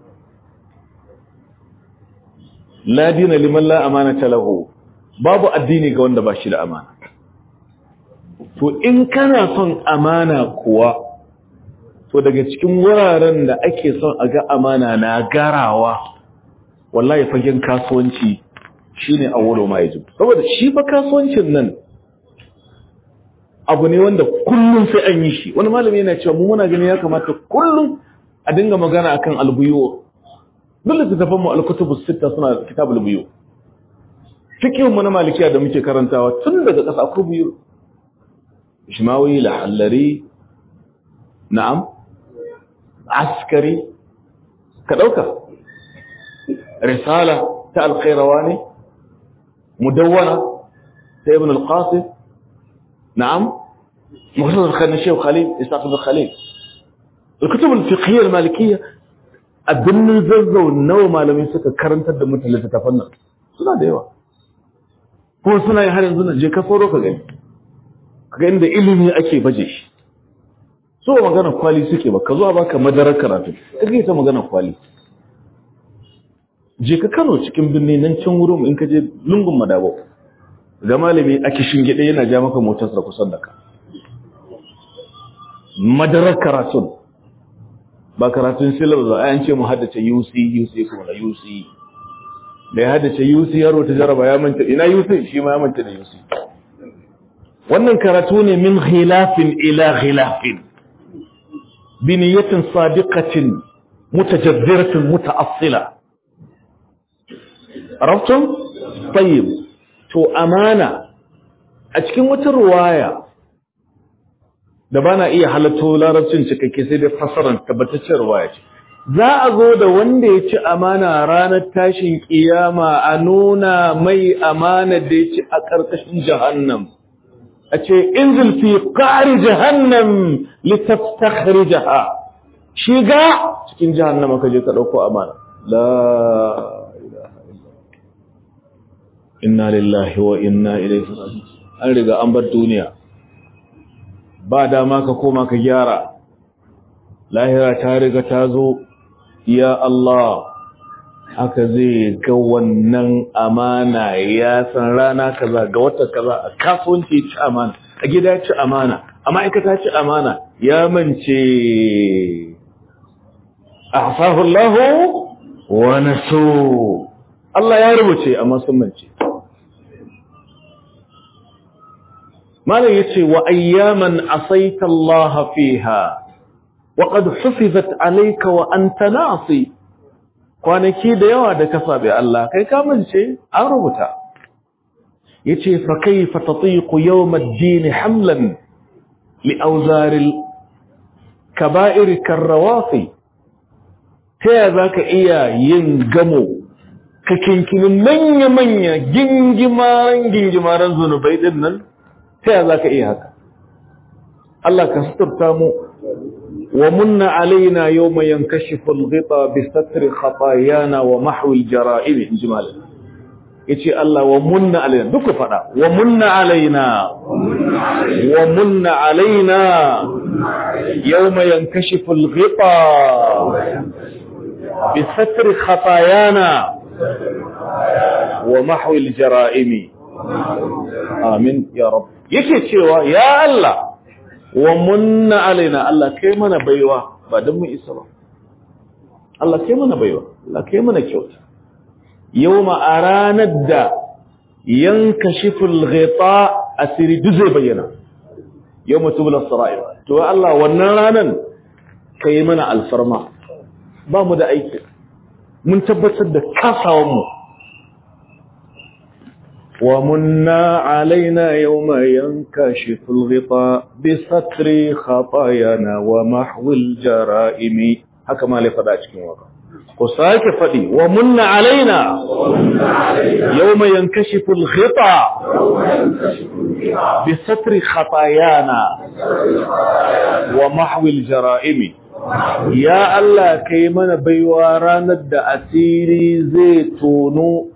la dina liman la amanata lahu babu addini ga wanda ba shi da amana to in kana son amana kuwa to daga cikin wuraren da ake son a ga amana na garawa wallahi fagen kasuwanci shine awwalo ma yajib saboda shi fa kasuwancin nan abu ne wanda kullum sai an yi shi wani malami yana cewa mu muna ganin ya kamata kullum a dinga magana akan albuyo duk littattafan mu alkutubus sitta suna kitabul buyo fiqhin mu na malikiya da muke karantawa tun daga ƙasa akwai buyo ishmawi lahallari na'am askari ka dauka risala ta alkhairawani mudawwana ta ibn al-qasim na'am مختصر خالد الشيخ خليل إسحاق بن خليل الكتب الفقهية المالكية abin zazzau nawa malamai suka karantar da mutane ta tafan nan suna da yawa kuma suna yi har yanzu na je ka sauro ka gani kaga inda ilimi ake baje shi so ba magana kwali suke ba ka zo baka madarar karatu kaga ita magana kwali je ka Kano cikin birni nan can wurin in ka je lungun madabo ga malami a kishin gida yana ja maka motarsa kusan da ka madarar karatun ba karatun syllabus ba an ce mu haddace UC UC kuma na UC da ya haddace UC yaro ta jaraba ya manta ina UC shi ma ya manta da UC wannan karatu ne min khilafin ila khilafin bi niyyatin sadiqatin mutajazziratin mutaassila arabtum tayyib to amana a cikin wata ruwaya da ba na iya halatto larabcin cikakke sai dai fasaran tabbataccen ruwaya ce za a zo da wanda ya ci amana ranar tashin kiyama a nuna mai amana da ya ci a ƙarƙashin jahannam a ce inzil fi ƙari jahannam litaftakhrijaha shiga cikin jahannama ka je ka ɗauko amana la ilaha inna lillahi wa inna ilaihi raji'un an riga an bar duniya ba dama ka koma ka gyara lahira ta riga ta zo ya Allah haka zai ga wannan amana ya san rana kaza ga wata kaza a kasuwanci ci amana a gida ci amana a ma'aikata ci amana ya mance ahsahu Allah wa nasu Allah ya rubuce amma sun mance malam yace wa ayyaman asaita Allah fiha wa qad hufizat alayka wa anta nasi kwanaki da yawa da ka sabe Allah kai ka mance an rubuta yace fa kayfa tatiqu yawm ad-din hamlan li awzar al-kaba'ir karrawafi ta zaka iya yin gamo ka kinkinin manya manya gingimaran gingimaran zunubai din nan ta za ka iya haka Allah ka suturta mu wa munna alaina yawma yankashifu al-ghita bi satri khatayana wa mahwi al-jara'im injimal yace Allah wa munna alaina duk fada wa munna alaina wa munna alaina yawma yankashifu al-ghita bi satri khatayana wa mahwi al-jara'im amin ya rabb yake cewa ya Allah wa munna alaina Allah kai mana baiwa ba don mu isa ba Allah kai mana baiwa Allah kai mana kyauta yawma a ranar da yanka shiful ghita asiri duk zai bayyana yawma tubla sara'ir to Allah wannan ranan kai mana alfarma ba mu da aiki mun tabbatar da kasawan mu ومنا علينا يوم ينكشف الغطاء بستر خطايانا ومحو الجرائم haka ma laifada a cikin waka ku sake faɗi wa munna alaina yawma yankashifu al-khita bi satri khatayana wa mahwi al-jara'im ya Allah kai mana baiwa ranar da asiri zai tono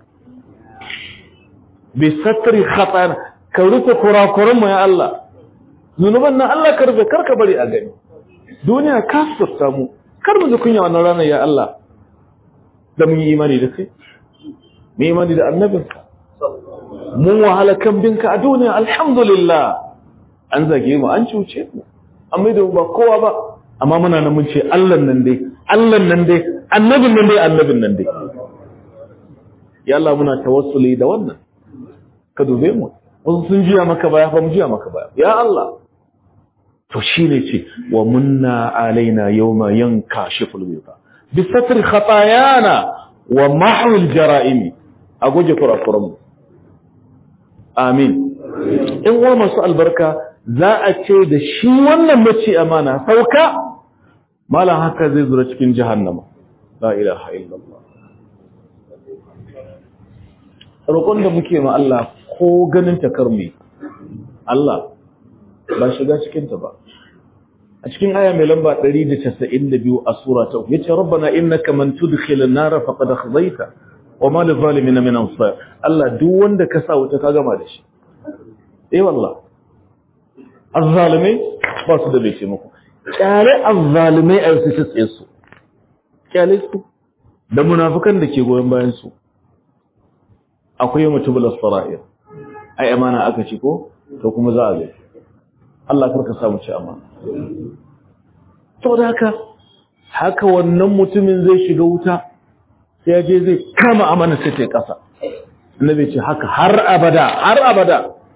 bisatri khatan ka rufe kurakuran mu ya Allah zunuban nan Allah ka rufe karka bari a gani duniya ka sassa mu kar mu kunya wannan ranar ya Allah da mun yi imani da kai mu imani da annabinka mun wahala kan binka a duniya alhamdulillah an zage mu an cuce mu amma da ba kowa ba amma muna nan mun ce Allah nan dai Allah nan dai annabin nan dai annabin nan dai ya Allah muna tawassuli da wannan ka dube mu wasu sun jiya maka baya fa mu jiya maka baya ya Allah to shine ce wa munna alaina yawma yankashiful wifa bi satr khatayana wa mahwi al jara'imi a goje kurakuran mu amin in wa masu albarka za a ce da shi wannan mace amana sauka malan haka zai zura cikin jahannama la ilaha illallah roƙon da muke ma Allah ko ganin takarmi Allah ba shiga cikinta ba a cikin aya mai lamba 192 a sura ta yace rabbana innaka man tudkhil an-nar faqad khazayta wa ma lizalimin min ansar Allah duk wanda ka sa wuta ka gama da shi eh wallah azzalimai ba su da bai ce muku kyale azzalimai a su tsaye su kyale su da munafikan da ke goyon bayan su akwai mutubulas sara'ir ai amana aka ci ko to kuma za a ga Allah karka samu ci amana saboda haka haka wannan mutumin zai shiga wuta sai ya je zai kama amana sai ta kasa annabi ce haka har abada har abada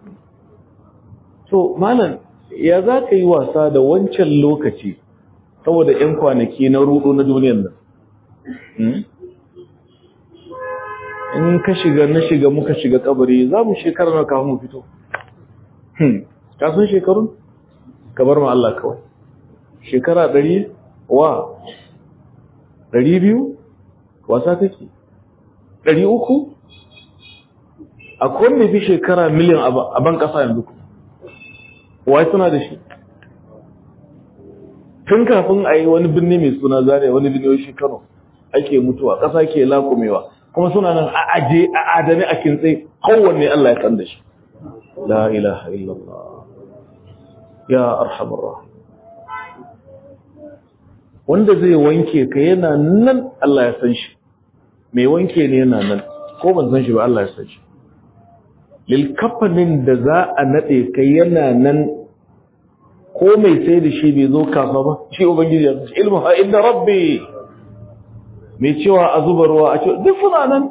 to malam ya za ka yi wasa da wancan lokaci saboda 'yan kwanaki na rudu na duniyar nan in ka shiga na shiga muka shiga kabari za mu shekara na kafin mu fito ka san shekarun ka bar ma Allah kawai shekara ɗari wa ɗari biyu wasa kake ɗari uku a kowanne fi shekara miliyan a ban ƙasa yanzu ku wai suna da shi tun kafin a yi wani birni mai suna zane wani birni shekaru ake mutuwa ƙasa ke lakumewa kuma suna nan a aje a adane a kintse kowanne Allah ya san da shi la ilaha illallah ya arhamar rahim wanda zai wanke ka yana nan Allah ya san shi mai wanke ne yana nan ko ban san shi ba Allah ya san shi lilkafanin da za a nade ka yana nan ko mai sai da shi bai zo kafa ba shi ubangiji ya san shi ilmu ha inda rabbi mai cewa a zuba ruwa a cewa duk suna nan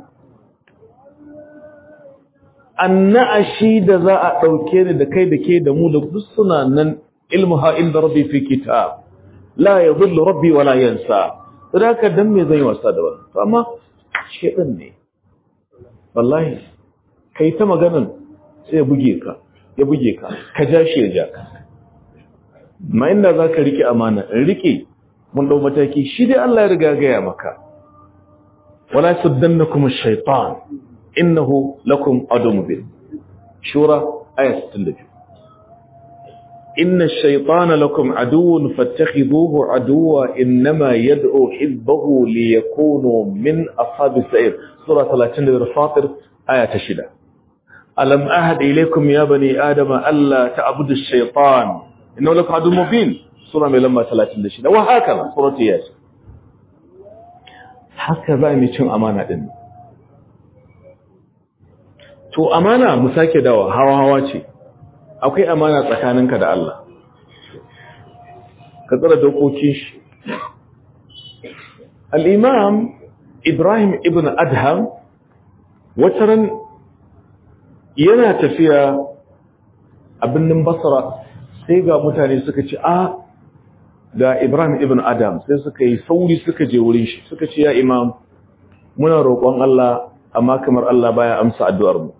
anna'ashi da za a ɗauke ni da kai da ke da mu da duk suna nan ilmu ha inda rabbi fi kitab la ya zullu rabbi wa la yansa da haka dan me zan yi wasa da wani to amma shedan ne wallahi kai ta maganan sai ya buge ka ya buge ka ka ja shi ya ja ka ma inda za ka rike amana rike mun dau mataki shi dai Allah ya riga gaya maka wala suddannakum ash-shaytan innahu lakum adu mubin shura aya 62 إن الشيطان لكم عدو فاتخذوه عدوا إنما يدعو حزبه ليكونوا من أصحاب السعير سورة 30 فاطر آية شدة ألم أهد إليكم يا بني آدم ألا تعبدوا الشيطان إنه لكم عدو مبين سورة لما 30 شدة وهكذا سورة ياسر هكذا يمشون أمانة دين to amana mu sake dawa hawa hawa ce akwai amana tsakaninka da Allah ka tsara dokokin shi al-imam Ibrahim ibn Adham wataran yana tafiya a birnin Basra sai ga mutane suka ce a ga Ibrahim ibn Adam sai suka yi sauri suka je wurin shi suka ce ya imam muna roƙon Allah amma kamar Allah baya amsa addu'ar mu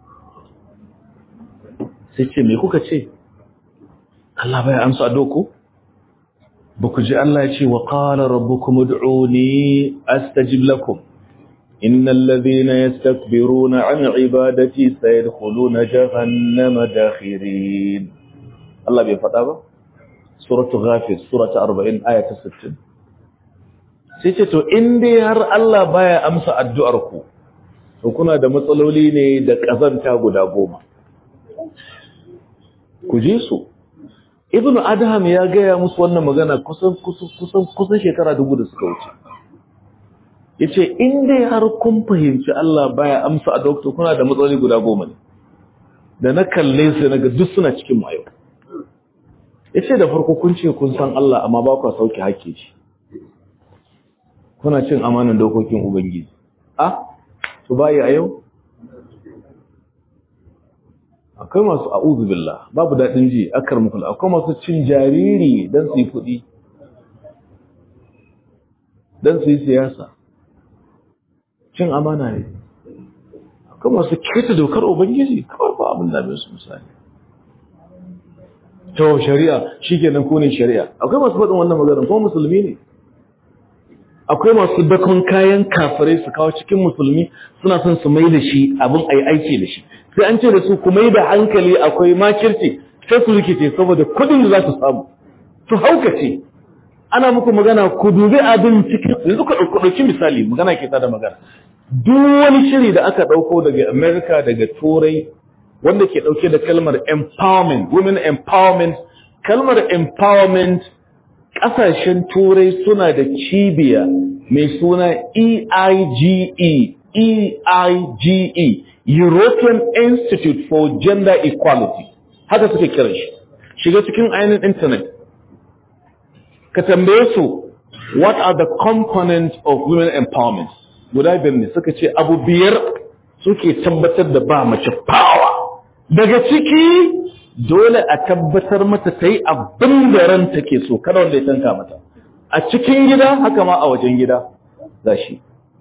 sai ce me kuka ce Allah baya amsa addu'arku ba ku ji Allah ya ce wa qala rabbukum ud'uni astajib lakum innal ladhina yastakbiruna an ibadati sayadkhuluna jahannama dakhirin Allah bai faɗa ba suratu ghafir surata 40 aya ta 60 sai ce to in dai har Allah baya amsa addu'arku to kuna da matsaloli ne da kazanta guda goma ku je su ibn adham ya gaya musu wannan magana kusan kusan kusan shekara dubu da suka wuce yace in dai har kun fahimci Allah baya amsa a doctor kuna da matsaloli guda goma ne da na kalle su naga duk suna cikin mu yau yace da farko kun ce kun san Allah amma ba ku sauke hakki shi kuna cin amanan dokokin ubangiji ah to bai a yau akwai masu a'udhu billah babu dadin ji akar mukul akwai masu cin jariri dan su yi kudi dan su yi siyasa cin amana ne akwai masu keta dokar ubangiji kawai ba abin da su misali to shari'a shikenan ko ne shari'a akwai masu faɗin wannan magana ko musulmi ne akwai masu dakon kayan kafirai su kawo cikin musulmi suna son su mai da shi abin ayi aiki da shi sai an ce da su kuma yi da hankali akwai makirci sai su rikice saboda kudin da za su samu su haukace ana muku magana ku dubi abin cikin yanzu ku ɗauki misali magana ke da magana duk wani shiri da aka ɗauko daga america daga turai wanda ke ɗauke da kalmar empowerment women empowerment kalmar empowerment ƙasashen turai suna da cibiya mai suna EIGE EIGE European Institute for Gender Equality haka suke kiran shi shiga cikin ainihin internet ka tambaye su what are the components of women empowerment guda biyar ne suka ce abu biyar suke tabbatar da ba mace power daga ciki dole a tabbatar mata ta yi abin da ran take so kada wanda ya tanka mata a cikin gida haka ma a wajen gida za shi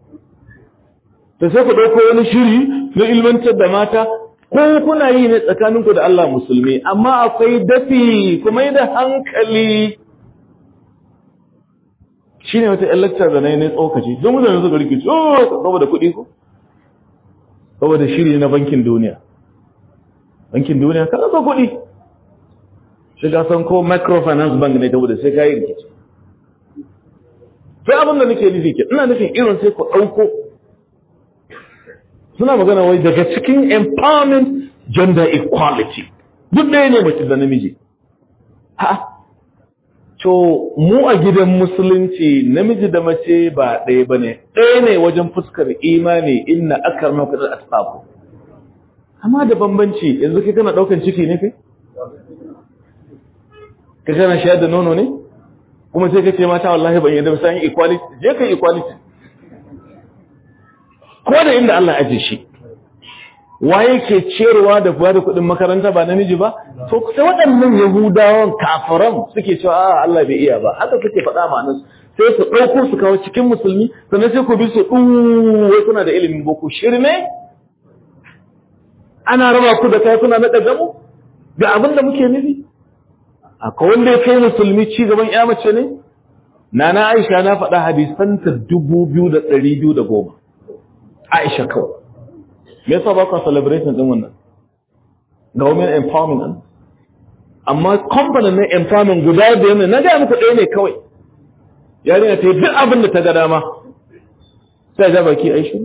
ta sai ku ɗauko wani shiri na ilmantar da mata ko kuna yi ne tsakaninku da Allah musulmi amma akwai dafi kuma yi da hankali shi ne wata ‘yan lakcar da na yi na tsokaci don mutane suka rikici oh saboda kuɗi ko saboda shiri na bankin duniya bankin duniya ka rasa kuɗi shiga san ko microfinance bank ne saboda sai ka yi rikici sai abin da nake nufi ke ina nufin irin sai ku ɗauko suna magana wai daga cikin empowerment gender equality duk ɗaya ne mace da namiji ha to mu a gidan musulunci namiji da mace ba ɗaya ba ne ɗaya ne wajen fuskar imani inna akar maka da asfafu amma da bambanci yanzu kai kana ɗaukan ciki ne kai ka kana shayar da nono ne kuma sai ka ce mata wallahi ban yadda ba equality je ka equality ko da inda Allah aje shi waye ke ciyarwa da kuwa da kuɗin makaranta ba namiji ba to sai waɗannan yahudawan kafiran suke cewa a Allah bai iya ba haka suke faɗa ma nan sai su ɗauko su kawo cikin musulmi sannan sai ku bi su wai kuna da ilimin boko shirme ana raba ku da kai kuna naɗa gamu ga abin da muke nufi akwai wanda ya kai musulmi ci gaban ya mace ne nana Aisha na faɗa hadisanta dubu biyu da ɗari biyu da goma Aisha kawai. Me yasa ba ku celebration din wannan? Ga women empowerment din. Amma company na empowerment guda da yana na ga muku ɗaya ne kawai. Yarinya ta yi duk abin da ta ga dama. Sai ja baki Aisha.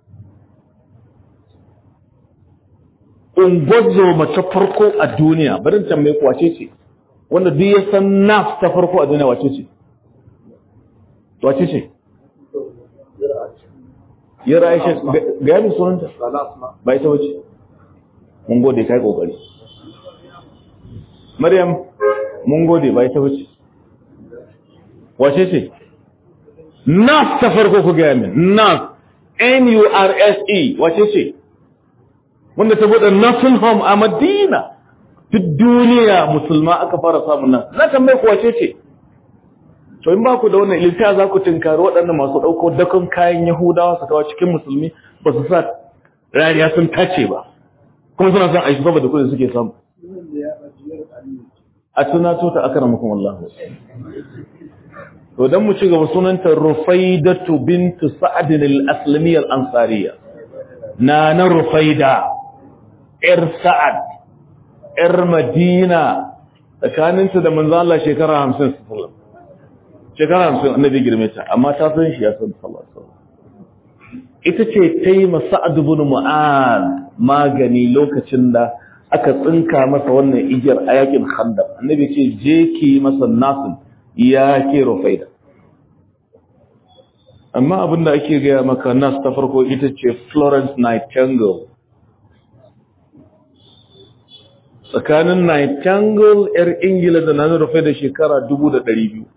Ungwazo mace farko a duniya, barin tambaye ku wace ce? Wanda duk ya san naf ta farko a duniya wace ce? Wace ce? ya Aisha ga yamin sunanta ba ita wace mun gode kai kokari Maryam mun gode ba ita wace wace ce Nas ta farko ku ga yamin Nas N U R S E wace ce wanda ta bude nursing home a Madina duk duniya musulma aka fara samun nan na tambaye ku wace ce to in ba ku da wannan ilita za ku tinkari waɗannan masu ɗauko dakon kayan yahudawa su kawo cikin musulmi ba su sa rariya sun tace ba kuma suna son aiki saboda kudin suke samu a tunato ta akara mukum Allah to dan mu ci gaba sunanta Rufaidatu bintu Sa'd al-Aslamiyya al-Ansariyya na na Rufaida ir Sa'ad ir Madina tsakaninta da manzo Allah shekara 50 sallallahu shekara hamsin annabi girme ta amma ta san shi ya san sallallahu alaihi ita ce ta yi masa'ad ibn mu'ad magani lokacin da aka tsinka masa wannan igiyar a yakin khandaq annabi ce je ki masa nasin ya ke rufaida amma abin da ake gaya maka nas ta farko ita ce Florence Nightingale tsakanin Nightingale 'yar Ingila da nan rufaida shekara 1200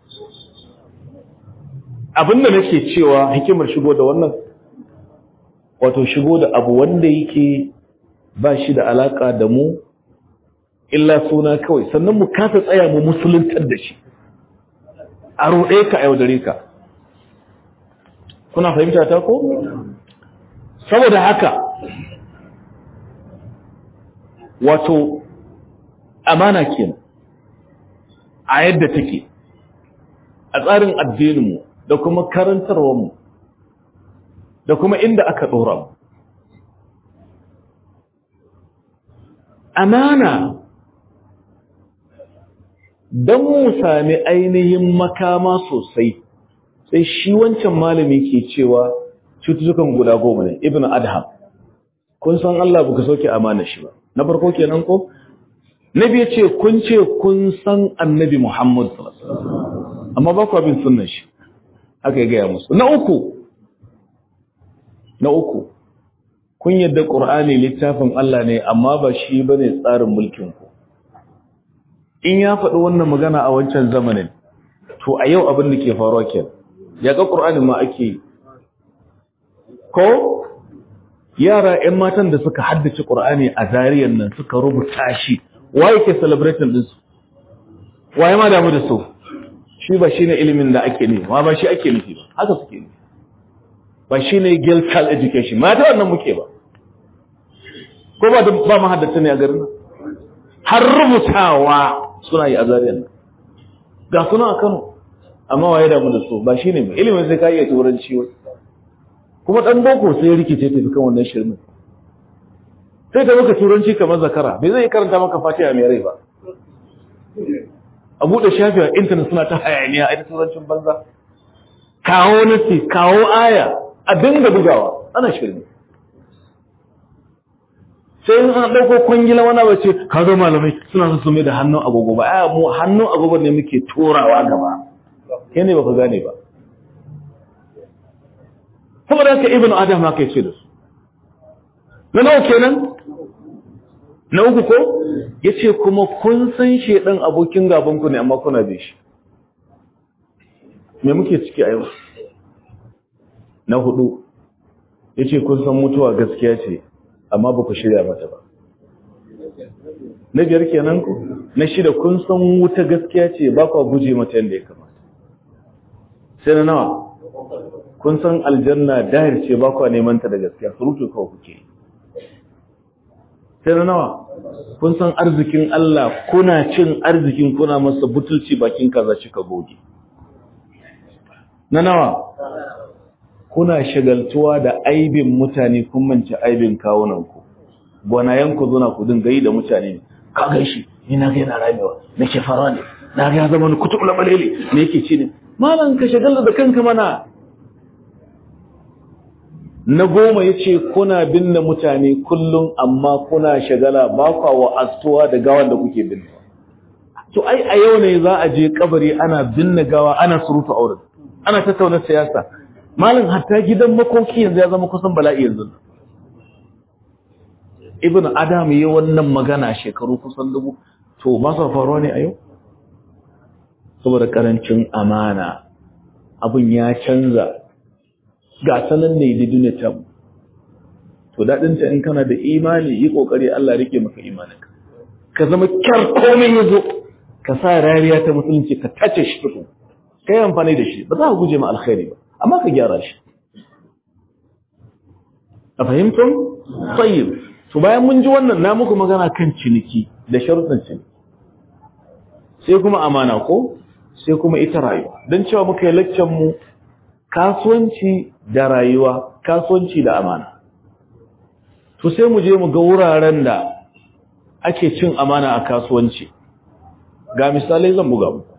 abinda nake cewa hikimar shigo da wannan wato shigo da abu wanda yake ba shi da alaka da mu illa suna kawai sannan mu kasa tsaya mu musuluntar da shi a roɗe ka a yaudare ka kuna fahimta ta ko saboda haka wato amana kenan a yadda take a tsarin addininmu da kuma karantarwarmu da kuma inda aka ɗora mu. Amana don mu sami ainihin makama sosai sai shi wancan malami ke cewa cututtukan guda goma ne ibn adham kun san Allah buka sauke amana shi ba na farko kenan ko nabi ya ce kun ce kun san annabi Muhammad sallallahu alaihi wasallam amma ba ku abin sunnan shi aka gaya musu na uku na uku kun yadda ƙur'ani littafin Allah ne amma ba shi ba ne tsarin mulkinku in ya faɗi wannan magana a wancan zamanin to a yau abin da ke faruwa ke ya ga ƙur'anin ma ake yi ko yara 'yan matan da suka haddace ƙur'ani a zariyar nan suka rubuta shi waye ke celebrating ɗinsu waye ma damu da su shi ba shi ne ilimin da ake ne ma ba shi ake nufi ba haka suke ne ba shi ne giltal education ma ta wannan muke ba ko ba da ba mahaddata ne a garin nan har rubutawa suna yi a zariyar nan ga suna a kano amma waye damu da su ba shi ne ba ilimin sai ka iya turanci wai kuma dan boko sai ya rikice tafi kan wannan shirin sai ta maka turanci kamar zakara bai zai karanta maka fatiha mai rai ba a buɗe shafi a intanet suna ta hayaniya a ita turancin banza kawo nasi kawo aya a dinga bugawa ana shirin sai in an ɗauko kwangila wani ba ce ka zo malamai suna su sume da hannun agogo ba a mu hannun agogo ne muke turawa gaba ke ne ba ka gane ba saboda haka ibn adam haka yace da su na nawa kenan na uku ko yace kuma kun san shedan abokin gaban ku ne amma kuna bi shi me muke ciki a yau na hudu yace kun san mutuwa gaskiya ce amma ba ku shirya mata ba na biyar kenan ku na shida kun san wuta gaskiya ce ba ku guje mata yadda ya kamata sai na nawa kun san aljanna dahir ce ba kwa neman ta da gaskiya surutu kawai kuke sai na nawa kun san arzikin Allah kuna cin arzikin kuna masa butulci bakin kaza cika goge na nawa kuna shagaltuwa da aibin mutane kun mance aibin kawunan ku gwanayen ku zuna ku dinga yi da mutane ka gan shi ni na ga yana ramewa na ke fara ne na ga ya zama ni kutub labalele me yake ci ne malam ka shagala da kanka mana na goma ya ce kuna binne mutane kullum amma kuna shagala ba kwa wa astuwa da gawan da kuke binne to ai a yau ne za a je kabari ana binne gawa ana surutu auren ana tattauna siyasa malam hatta gidan makoki yanzu ya zama kusan bala'i yanzu ibn adam yi wannan magana shekaru kusan dubu to ba su faruwa ne a yau saboda karancin amana abin ya canza ga sanan ne da duniya ta to dadin ta in kana da imani yi kokari Allah rike maka imaninka ka zama kyar komai yazo ka sa rariya ta musulunci ka tace shi tukun kai amfani da shi ba za ka guje ma alkhairi ba amma ka gyara shi a fahimtum tayyib to bayan mun ji wannan na muku magana kan ciniki da sharuɗin ciniki sai kuma amana ko sai kuma ita rayuwa don cewa muka yi laccan mu kasuwanci da rayuwa kasuwanci da amana to sai mu je mu ga wuraren da ake cin amana a kasuwanci ga misalai zan buga mu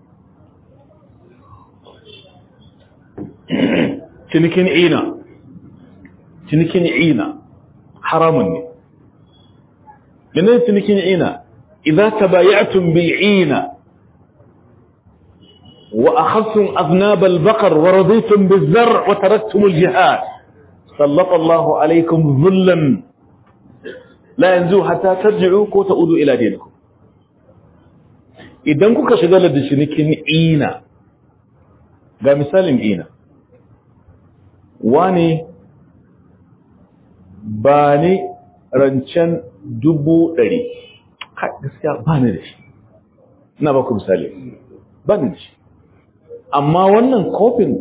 cinikin ina cinikin ina haramun ne menene cinikin ina idza tabaya'tum bil ina وأخذتم أذناب البقر ورضيتم بالزرع وتركتم الجهاد سلط الله عليكم ظلا لا ينزو حتى ترجعوا وتعودوا إلى دينكم idan kuka shiga da cinikin ina ga misalin ina wani ba ni rancen dubu ɗari gaskiya ba ni da shi ina ba ku misali ba ni da shi amma wannan kofin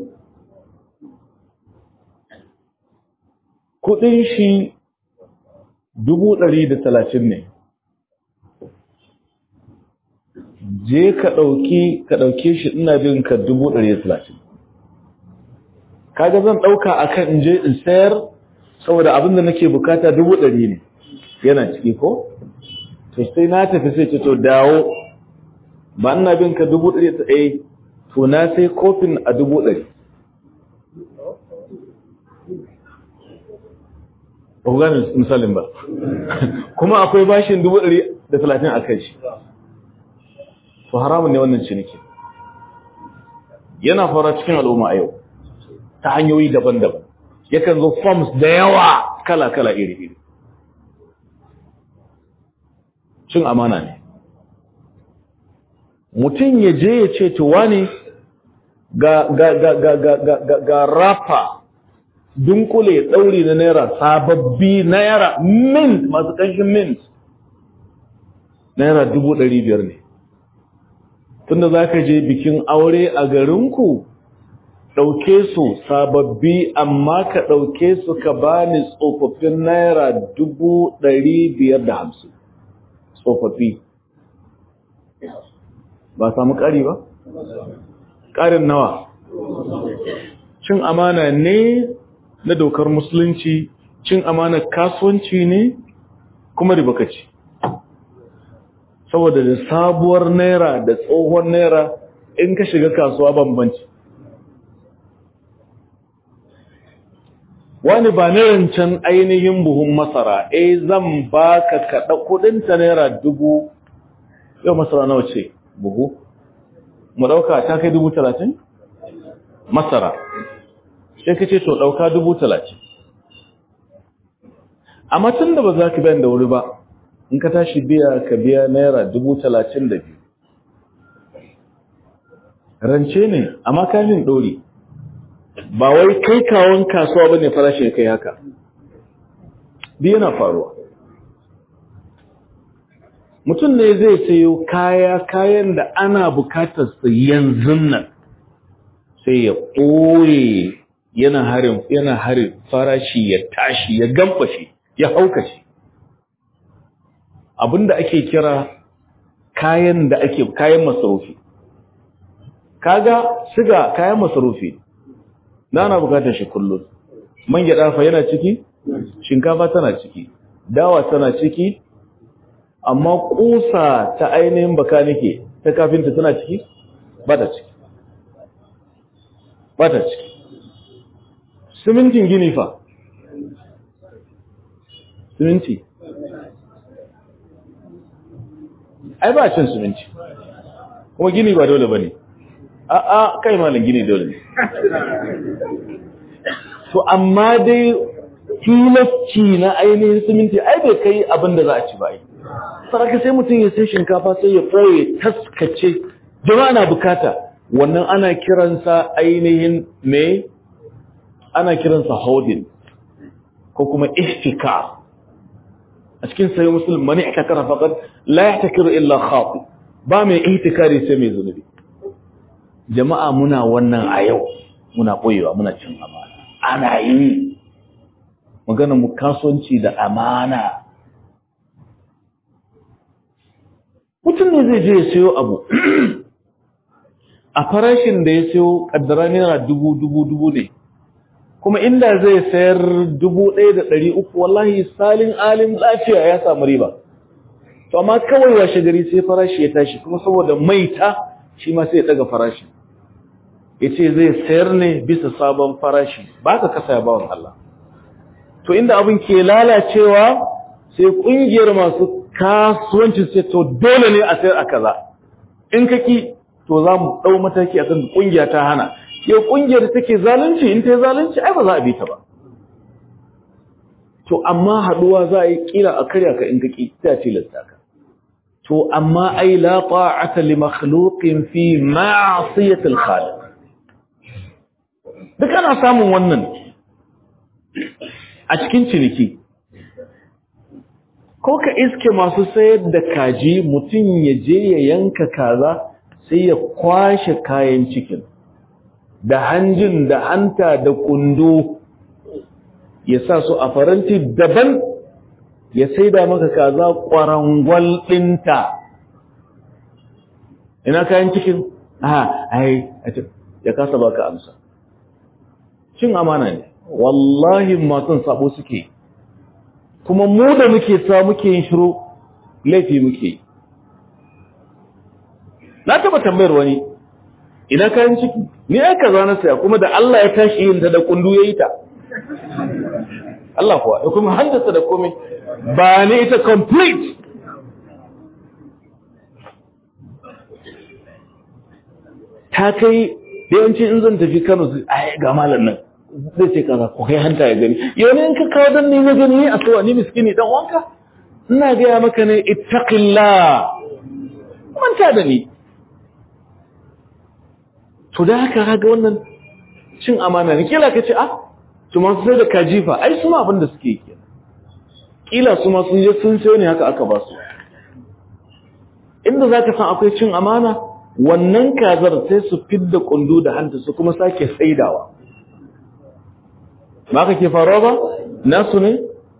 kudin shi dubu ɗari da talatin ne je ka ɗauki ka ɗauke shi ina bin ka dubu ɗari da talatin kaga zan ɗauka a kan in je in sayar saboda abin da nake bukata dubu ɗari ne yana ciki ko to sai na tafi sai ce to dawo ba ina bin ka dubu ɗari da ɗaya to na sai kofin a dubu ɗari ba ku gane misalin ba kuma akwai bashin dubu ɗari da talatin a kai shi to haramun ne wannan ciniki yana fara cikin al'umma a yau ta hanyoyi daban-daban yakan zo forms da yawa kala-kala iri-iri cin amana ne mutum ya je ya ce to wane ga ga ga ga ga ga ga, ga rafa dunkule ɗauri na naira sababbi naira mint masu ƙanshin mint naira dubu ɗari biyar ne tunda za ka je bikin aure a garinku ɗauke su sababbi amma ka ɗauke su ka bani tsofaffin naira dubu ɗari biyar da hamsin tsofaffi ba samu ƙari ba? ƙarin nawa cin amana ne na dokar musulunci cin amana kasuwanci ne kuma riba ce saboda da sabuwar naira da tsohon naira in ka shiga kasuwa bambanci wani ba na rancen ainihin buhun masara eh zan baka kaɗa kudinta naira dubu yau masara nawa ce buhu mu ɗauka ta kai dubu talatin masara sai ka ce to ɗauka dubu talatin amma tun da ba za ka bayan da wuri ba in ka tashi biya ka biya naira dubu talatin da biyu rance ne amma kamin ɗori ba wai kai kawon kasuwa ba ne farashin kai haka biyu yana faruwa mutum ne zai sayo kaya kayan da ana bukatar su yanzu nan sai ya ɓoye yana harin yana harin farashi ya tashi ya gamfashe ya haukace abinda ake kira kayan da ake kayan masarufi kaga siga kayan masarufi na ana bukatar shi kullum man gyada fa yana ciki shinkafa tana ciki dawa tana ciki amma kusa ta ainihin bakanike ta kafinta tana ciki ba ta ciki ba ta ciki simintin gini fa siminti ai ba cin siminti kuma gini ba dole ba ne a'a kai malin gini dole ne to amma dai tilasci na ainihin siminti ai bai kai abin da za a ci ba ai saraka sai mutum ya sai shinkafa sai ya ɓoye taskace jama'a na bukata wannan ana kiransa ainihin me ana kiransa holding ko kuma ihtika a cikin sayi musulun mani ihtakara faqad la yahtakiru illa khati ba mai ihtikari sai mai zunubi jama'a muna wannan a yau muna ɓoyewa muna cin amana ana yi magana mu kasuwanci da amana mutum ne zai je ya sayo abu a farashin da ya sayo kaddara naira dubu dubu dubu ne kuma inda zai sayar dubu ɗaya da ɗari uku wallahi salin alim lafiya ya samu riba to amma kawai washe gari sai farashi ya tashi kuma saboda maita shi ma sai ya ɗaga farashi ya ce zai sayar ne bisa sabon farashi ba ka kasa ya bawan Allah to inda abin ke lalacewa sai ƙungiyar masu kasuwancin sai to dole ne a sayar a kaza in kaki to za mu ɗau mataki a kan ƙungiya ta hana yau ƙungiyar take zalunci in ta yi zalunci ai ba za a bi ta ba to amma haɗuwa za a yi ƙila a karya ka in kaki ta tilasta ka to amma ai la ta'ata li makhluqin fi ma'siyati al-khaliq duk ana samun wannan a cikin ciniki ko ka iske masu sayar da kaji mutum ya je ya yanka kaza sai ya kwashe kayan cikin da hanjin da hanta da kundo ya sa su a faranti daban ya saida maka kaza kwarangwal ɗinta ina kayan cikin ha ai ya kasa baka amsa cin amana ne wallahi masu sabo suke kuma mu da muke sa muke yin shiru laifi muke na taba tambayar wani ina kayan ciki ni ai kaza na saya kuma da Allah ya tashi yin ta da kundu yayi ta Allah kuwa ya kuma haddasa da komai ba ne ita complete ta kai da yawanci in zan tafi Kano ai ga malam nan zai ce kaza ko kai hanta ya gani yau ne in ka kawo dan ni na gani a so ni miskini dan wanka ina ga maka ne ittaqillah manta da ni to to da haka haga wannan cin amana ne kila ka ce ah to masu sai da kajifa ai su ma abin da suke yi kila su ma sun je sun sayo ne haka aka ba su inda za ka san akwai cin amana wannan kazar sai su fidda kundu da hanta su kuma sake saidawa ba ka ke faruwa ba nasu ne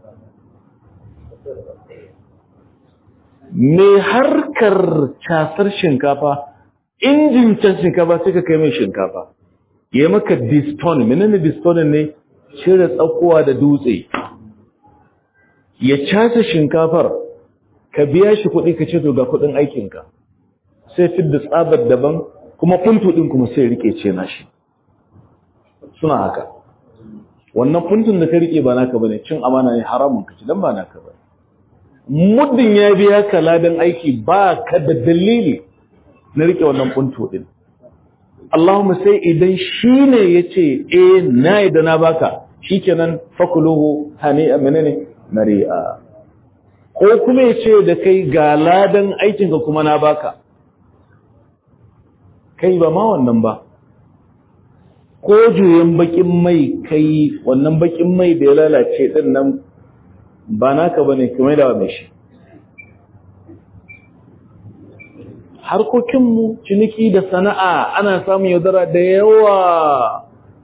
mai harkar casar shinkafa injin can shinkafa sai ka kai mai shinkafa ya maka distone menene distone ne cire tsakuwa da dutse ya casa shinkafar ka biya shi kuɗi ka ce to ga kuɗin aikinka sai fidda tsabar daban kuma funtu ɗin kuma sai rike ce na shi suna haka wannan funtun da ka rike ba naka bane cin amana ne haramun ka ci dan ba naka bane muddin ya biya ka ladan aiki ba ka da dalili na rike wannan funtu ɗin Allahumma sai idan shi ne ya ce eh na yi da na baka shikenan fakuluhu hani a menene mari'a ko kuma ya ce da kai ga ladan aikinka kuma na baka kai ba ma wannan ba ko juyin bakin mai kai wannan bakin mai da ya lalace din nan ba naka bane kuma da mai shi harkokinmu ciniki da sana'a ana samun yaudara da yawa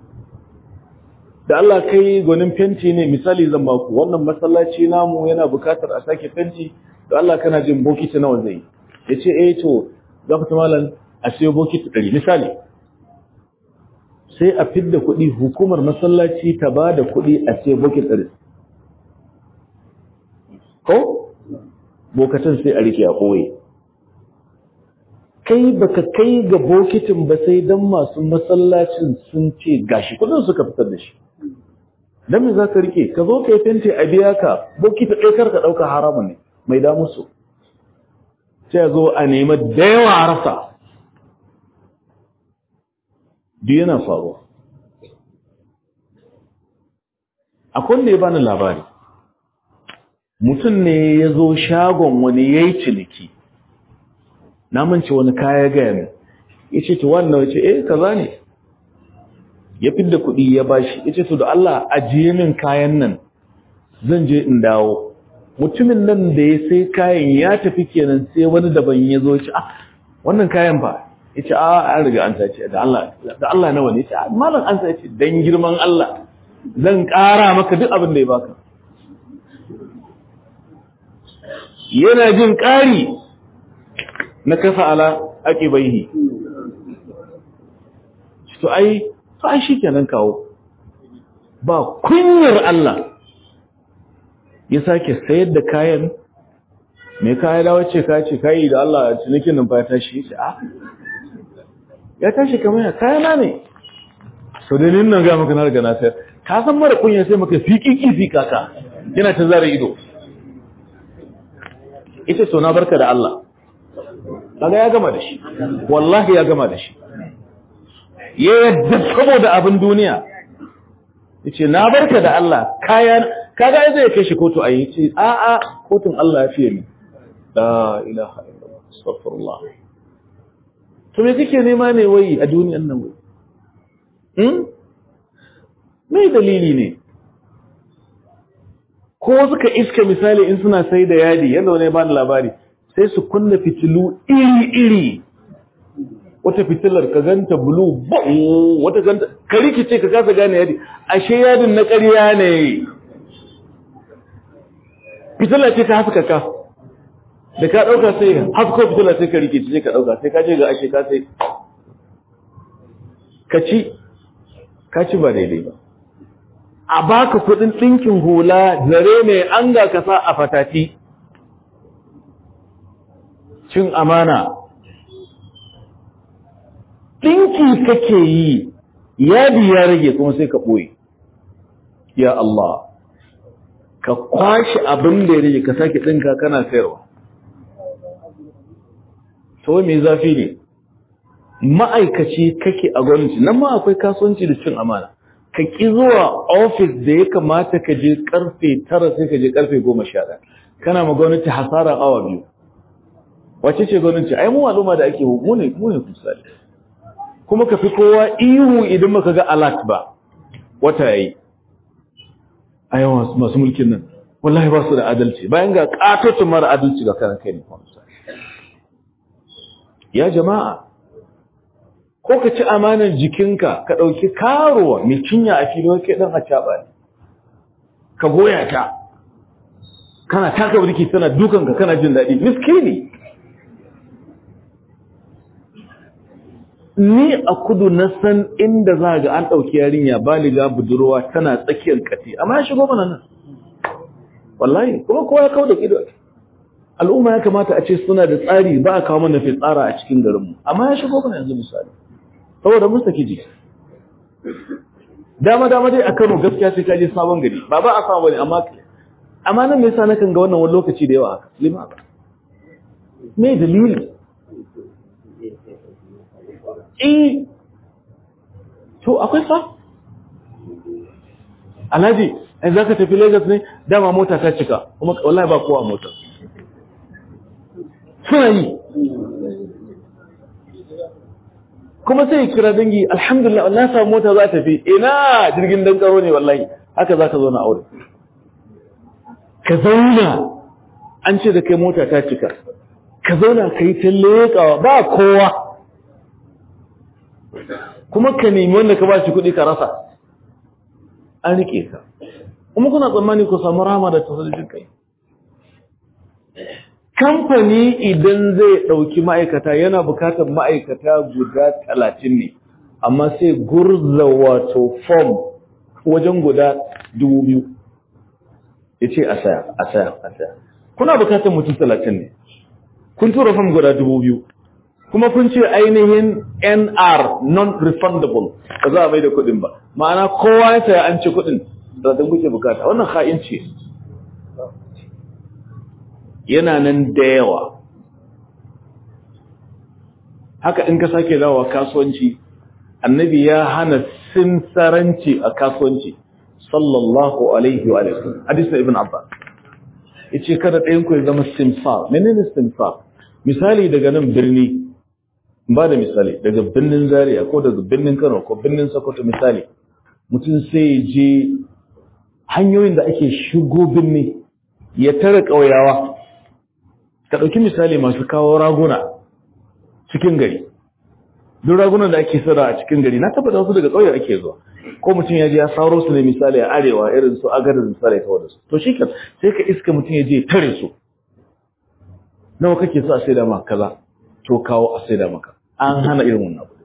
da Allah kai gwanin fenti ne misali zan baku wannan masallaci namu yana bukatar a sake fenti da Allah kana jin bokiti nawa zai yace eh to zaka malam a sayo bokiti 100 misali sai a fidda kuɗi hukumar masallaci ta ba da kuɗi a sayo bokiti 100 ko bokatan sai a rike a koye kai baka kai ga bokitin ba sai dan masu masallacin sun ce gashi kudin suka fitar da shi dan me zaka rike ka zo kai fente a biya ka bokiti ɗaya kar ka ɗauka haramun ne mai da musu sai zo a nemi da yawa a rasa duk yana faruwa akwai wanda ya bani labari mutum ne ya zo shagon wani ya yi ciniki na mance wani kaya gaya min ya ce to wannan wace eh kaza ne ya fidda kuɗi ya bashi ya ce to da Allah ajiye min kayan nan zan je in dawo mutumin nan da ya sai kayan ya tafi kenan sai wani daban ya zo ce ah wannan kayan fa ya ce a an riga an sace da Allah da Allah nawa ne ya ce a malam an sace dan girman Allah zan ƙara maka duk abin da ya baka yana jin ƙari na kasa ala aqibaihi to ai to ai shikenan kawo ba kunyar Allah ya sake sayar da kayan mai kaya da wace ka ce kai da Allah cinikin nan fa ta shi a ya tashi kamar ya kaya na ne so da nan ga maka na riga na sayar ka san mara kunya sai maka fiƙiƙi fiƙa ka yana ta zara ido ita so na barka da Allah kaga ya gama da shi wallahi ya gama da shi ya yadda saboda abin duniya yace na barka da Allah kayan kaga ai zai kai shi kotu ayi ce a a kotun Allah ya fiye ni la ilaha illallah astaghfirullah to me kike nema ne wai a duniyan nan wai hmm me dalili ne ko suka iska misali in suna sai da yadi yadda wani ba labari sai su kunna fitilu iri-iri wata fitilar ka ganta bulu wata ganta ka rikice ka kasa gane yadi ashe yadin na ƙarya ne fitilar ce ta haska ka da ka ɗauka sai hasko fitilar sai ka rikice sai ka ɗauka sai ka je ga ashe ka sai ka ci ka ci ba daidai ba a baka kudin ɗinkin hula zare mai an ga kasa a fatati cin amana ɗinki kake yi yadi ya rage kuma sai ka ɓoye ya Allah ka kwashe abin da ya rage ka sake ɗinka kana sayarwa to mai zafi ne ma'aikaci kake a gwamnati nan ma akwai kasuwanci da cin amana ka ƙi zuwa ofis da ya kamata ka je karfe tara sai ka je karfe goma sha ɗaya kana ma gwamnati hasara awa biyu wace ce gwamnati ai mu al'umma da ake mu ne mu ne misali kuma ka fi kowa ihu idan maka ga alat ba wata yayi a yawan masu mulkin nan wallahi ba su da adalci bayan ga katocin mara adalci ga kanan kai ne ya jama'a ko ka ci amanar jikinka ka ɗauki karuwa mai cinya a fili wake ɗan a caɓa ne ka goya ta kana taka birki tana dukanka kana jin daɗi miskini ni a kudu na san inda za ga an ɗauki yarinya baliga budurwa tana tsakiyar kati amma ya shigo mana nan wallahi kuma kowa ya kawo da ido al'umma ya kamata a ce suna da tsari ba a kawo mana fi tsara a cikin garinmu amma ya shigo mana yanzu misali saboda mun saki jiki dama dama dai a Kano gaskiya sai ka je sabon gari ba ba a samu bane amma amma nan me yasa nakan ga wannan wani lokaci da yawa haka lima ba me dalili eh to akwai fa Alhaji ai zaka tafi Lagos ne dama mota ta cika kuma wallahi ba kowa mota suna yi kuma sai kira dangi alhamdulillah na samu mota za ta fi ina jirgin dankaro ne wallahi haka za ka zo na aure ka zauna an ce da kai mota ta cika ka zauna ka yi ta leƙawa ba kowa kuma ka nemi wanda ka ba shi kuɗi ka rasa an riƙe ka kuma kuna tsammani ku samu rama da tasirin kai kamfani idan zai ɗauki ma'aikata yana bukatar ma'aikata guda talatin ne amma sai gurza wato fom wajen guda dubu biyu ya ce a saya a saya a saya kuna bukatar mutum talatin ne kun tura fom guda dubu biyu kuma kun ce ainihin nr non-refundable ba za a mai da kuɗin ba ma'ana kowa ya saya an ci kuɗin da kuke bukata wannan ha'inci yana nan da yawa haka in ka sake dawowa kasuwanci annabi ya hana sinsaranci a kasuwanci sallallahu alaihi wa sallam hadis na ibn abbas yace kada ɗayan ku ya zama simsar menene simsar misali daga nan birni ba da misali daga birnin zaria ko daga birnin kano ko birnin sokoto misali mutum sai ya je hanyoyin da ake shigo birni ya tara ƙauyawa ka ɗauki misali masu kawo raguna cikin gari duk ragunan da ake sara a cikin gari na tabbata wasu daga ƙauye ake zuwa ko mutum ya je ya sauro su ne misali a arewa irin su agadar misali ta wadda su to shi kan sai ka iska mutum ya je tare su nawa kake so a saida ma kaza to kawo a saida maka an hana irin wannan abu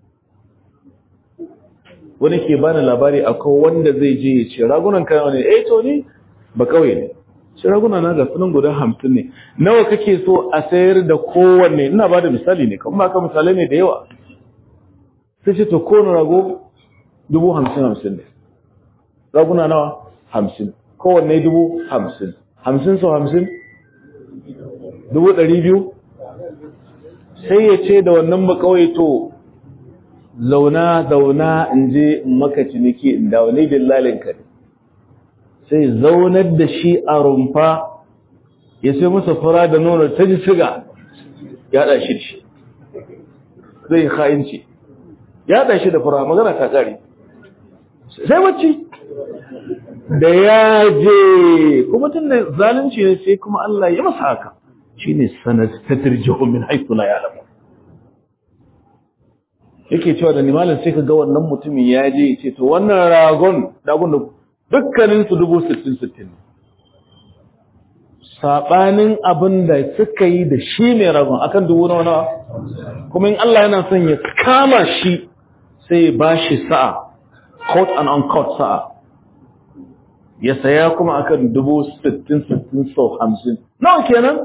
wani ke bani labari akwai wanda zai je ya ce ragunan kayan ne eh to ni ba ƙauye ne shi raguna na ga sunan guda hamsin ne nawa kake so a sayar da kowanne ina ba da misali ne kuma ka misalai ne da yawa sai ce to kowane rago dubu hamsin hamsin ne raguna nawa hamsin kowanne dubu hamsin hamsin sau hamsin dubu ɗari biyu sai ya ce da wannan ba kawai to zauna zauna in je maka ciniki in dawo ne dillalin ka ne sai zaunar da shi a rumfa ya sai masa fura da nono ta ji siga ya ɗa shi shi zai ha'inci ya ɗa shi da fura magana ta ƙari sai wacce da ya je kuma tun da zalunci ne sai kuma Allah ya masa haka shi ne sanar ta turjiho min haifu na ya alamu yake cewa da nimalin sai ka ga wannan mutumin ya je ya ce to wannan ragon dagun da dukkaninsu dubu sittin sittin saɓanin abin da suka yi da shi mai ragon akan dubu nawa nawa kuma in Allah yana son ya kama shi sai ba shi sa'a court and uncourt sa'a ya saya kuma akan dubu sittin sittin sau hamsin nawa kenan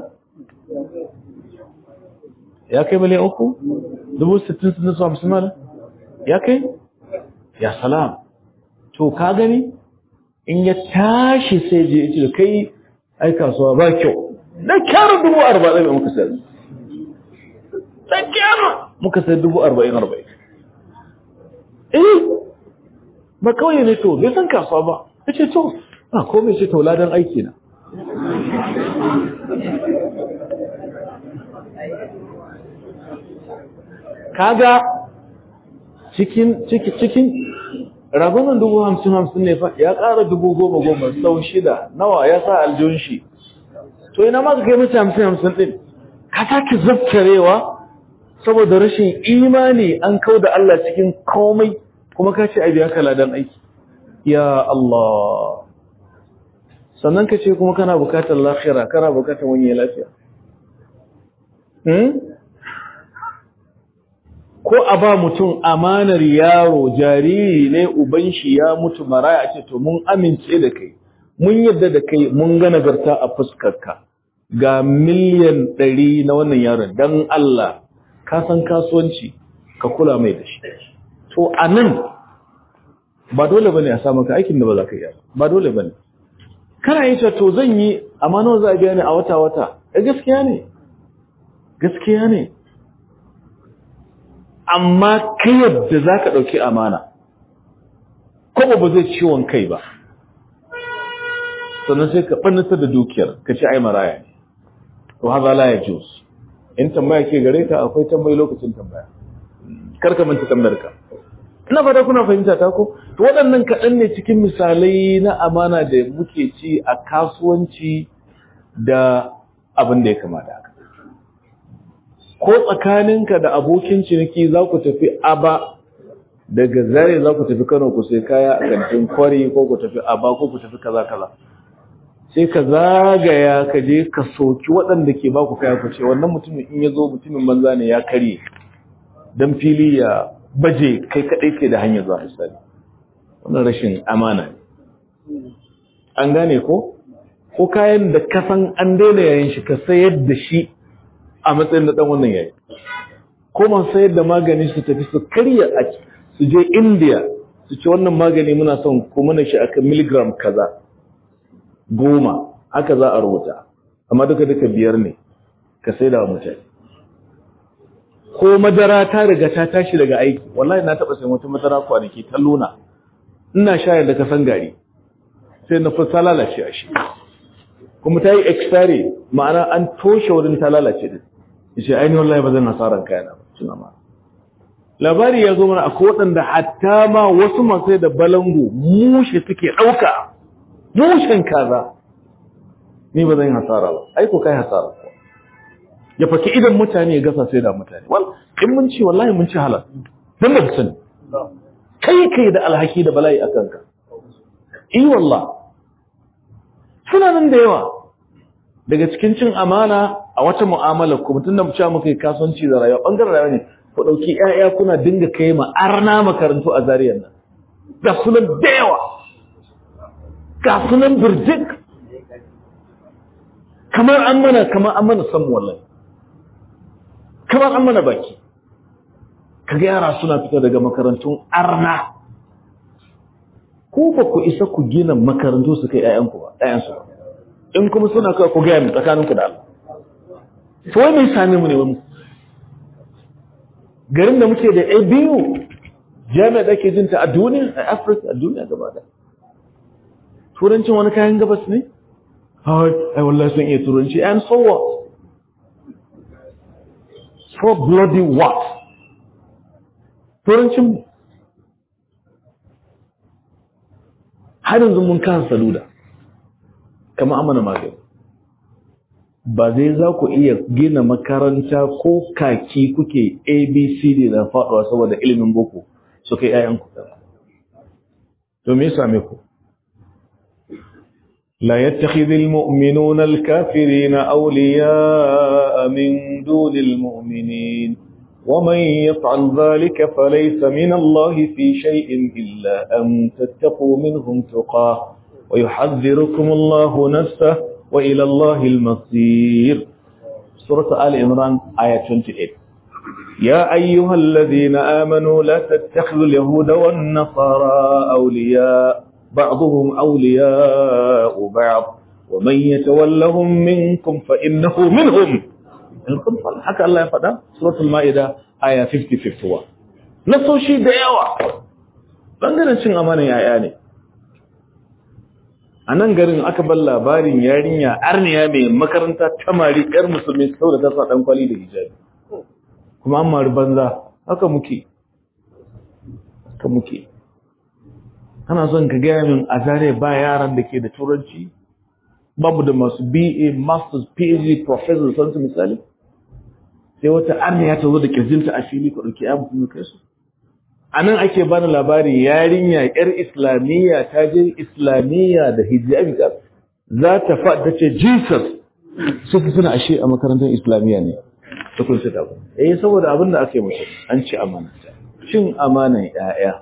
ya kai miliyan uku dubu sittin sittin sau hamsin mana ya kai ya salam to ka gani in ya tashi sai je ce kai ai kasuwa ba kyau da kyara dubu arba'in mai muka sayar da kyara muka sayar dubu arba'in arba'in eh ba kawai ne to bai san kasuwa ba ya ce to ba ko mai ce to ladan aiki na kaga cikin ciki cikin ragunan dubu hamsin hamsin ne fa ya ƙara dubu goma goma sau shida nawa ya sa aljihun shi to ina ma ka kai mace hamsin hamsin ɗin ka sake zaftarewa saboda rashin imani an kau da Allah cikin komai kuma ka ce ai biya ka ladan aiki ya Allah sannan ka ce kuma kana bukatar lafira kana bukatar wani lafiya ko a ba mutum amanar yaro jariri ne uban shi ya mutu maraya ce to mun amince da kai mun yadda da kai mun ga nagarta a fuskarka ga miliyan ɗari na wannan yaron don Allah ka san kasuwanci ka kula mai da shi to a nan ba dole bane a sa maka aikin da ba za ka yi ba dole bane kana yi to zan yi amma nawa za a biya ni a wata wata eh gaskiya ne gaskiya ne amma kai yadda za ka ɗauki amana ko ba zai ciwon kai ba sannan sai ka ɓannata da dukiyar ka ci ai maraya ne to haza la ya jus in tambaya ke gare ka akwai tambayi lokacin tambaya kar ka manta tambayar ka ina fata kuna fahimta ta ko to waɗannan kaɗan ne cikin misalai na amana da muke ci a kasuwanci da abin da ya kamata haka ko tsakaninka da abokin ciniki za ku tafi aba daga zare za ku tafi kano ku sai kaya a kantin kwari ko ku tafi aba ko ku tafi kaza kaza sai ka zagaya ka je ka soki waɗanda ke ba ku kaya ku ce wannan mutumin in ya zo mutumin banza ne ya karye don fili ya baje kai kaɗai ke da hanyar zuwa misali wannan rashin amana ne an gane ko ko kayan da kasan an daina yayin shi ka sayar da shi a matsayin na ɗan wannan yayi ko man sayar da magani su tafi su karya a su je india su ce wannan magani muna son ku mana shi akan miligram kaza goma haka za a rubuta amma duka duka biyar ne ka sai da mutane ko madara ta riga ta tashi daga aiki wallahi na taɓa sayan wata madara kwanaki ta luna ina shayar da kasan gari sai na fi ta lalace a shi kuma ta yi expiry ma'ana an toshe wurin ta lalace din yace ai ni wallahi ba zan hasaran kayana ba tuna ma labari ya zo mana akwai waɗanda hatta ma wasu masu da balangu mushe suke ɗauka mushen kaza ni ba zan yi hasara ba ai ko kai hasara ko ya faki idan mutane ya gasa sai da mutane wal in mun ci wallahi mun ci halal dan da sani kai kai da alhaki da bala'i akan ka eh wallahi suna nan da yawa daga cikin cin amana a wata mu'amala ku mutum da cewa muka yi kasuwanci da rayuwa bangaren rayuwa ne ku ɗauki ƴaƴa kuna dinga kai ma arna makarantu a zariyar nan ga sunan da yawa ga sunan birjik kamar an mana kamar an mana san wallahi kamar an mana baki kaga yara suna fita daga makarantun arna ko ba ku isa ku gina makarantu su kai ƴaƴanku ba ƴaƴansu ba in kuma suna kai ku gaya mu tsakaninku da Allah to wai mai same mu ne wani garin da muke da ABU jami'a da ke jin ta a duniya a Afirka a duniya gaba da turancin wani kayan gabas ne ai ai wallahi sun iya turanci and so what so bloody what turancin har yanzu mun kan saluda kama amana magani ba zai za ku iya gina makaranta ko kaki kuke abcd da faɗuwa saboda ilimin boko su kai ‘ya'yanku to me same ku لا يتخذ المؤمنون الكافرين أولياء من دون المؤمنين ومن يفعل ذلك فليس من الله في شيء إلا أن تتقوا منهم تقاه ويحذركم الله نفسه وإلى الله المصير سورة آل عمران آية 28 يا أيها الذين آمنوا لا تتخذوا اليهود والنصارى أولياء بعضهم أولياء بعض ومن يتولهم منكم فإنه منهم القنصل حكى الله يفعل سورة المائدة آية 50-51 نصوشي ديوة بانجنا شن أماني آياني a nan garin aka bar labarin yarinya arniya mai makaranta ta mari yar musulmi saboda ta sa dan kwali da hijabi kuma an mari banza haka muke haka muke kana son ka gaya min a zare ba yaran da ke da turanci babu da masu BA, Masters, PhD, Professor da su misali sai wata arniya ta zo da kirjinta a fili ka ɗauki ya mutum kai su a nan ake bani labari yarinya yar islamiyya ta je islamiyya da hijabi ka za ta faɗa ce jesus su fi suna ashe a makarantar islamiyya ne ta kun da ku eh saboda abin da aka yi musu an ci amana cin amanan ƴaƴa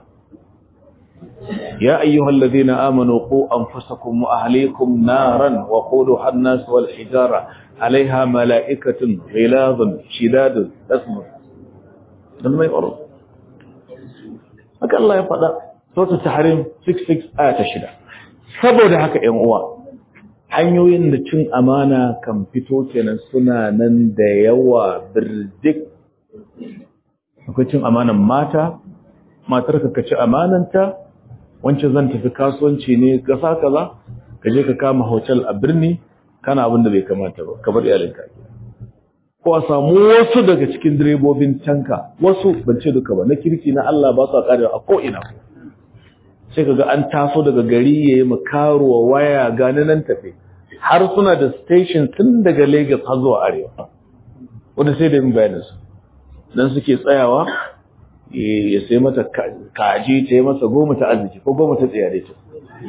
يا أيها الذين آمنوا قوا أنفسكم وأهليكم نارا وقودها الناس والحجارة عليها ملائكة غلاظ شداد تسمر لما يقرب haka Allah ya faɗa sautu tahrim 66 aya ta shida saboda haka ƴan uwa hanyoyin da cin amana kan fito kenan suna nan da yawa birdik akwai cin amanan mata matar ka ci amananta wancan zan tafi kasuwanci ne gasa kaza ka je ka kama hotel a birni kana abin da bai kamata ba ka bar iyalinka ko a samu wasu daga cikin direbobin tanka wasu ban ce duka ba na kirki na Allah ba su a ƙarewa a ko'ina sai kaga an taso daga gari ya yi makaruwa waya gani nan tafe har suna da station tun daga Lagos har zuwa arewa wanda sai da yin bayaninsu dan suke tsayawa ya sai mata kaji ta yi masa goma ta arziki ko goma ta tsayare ta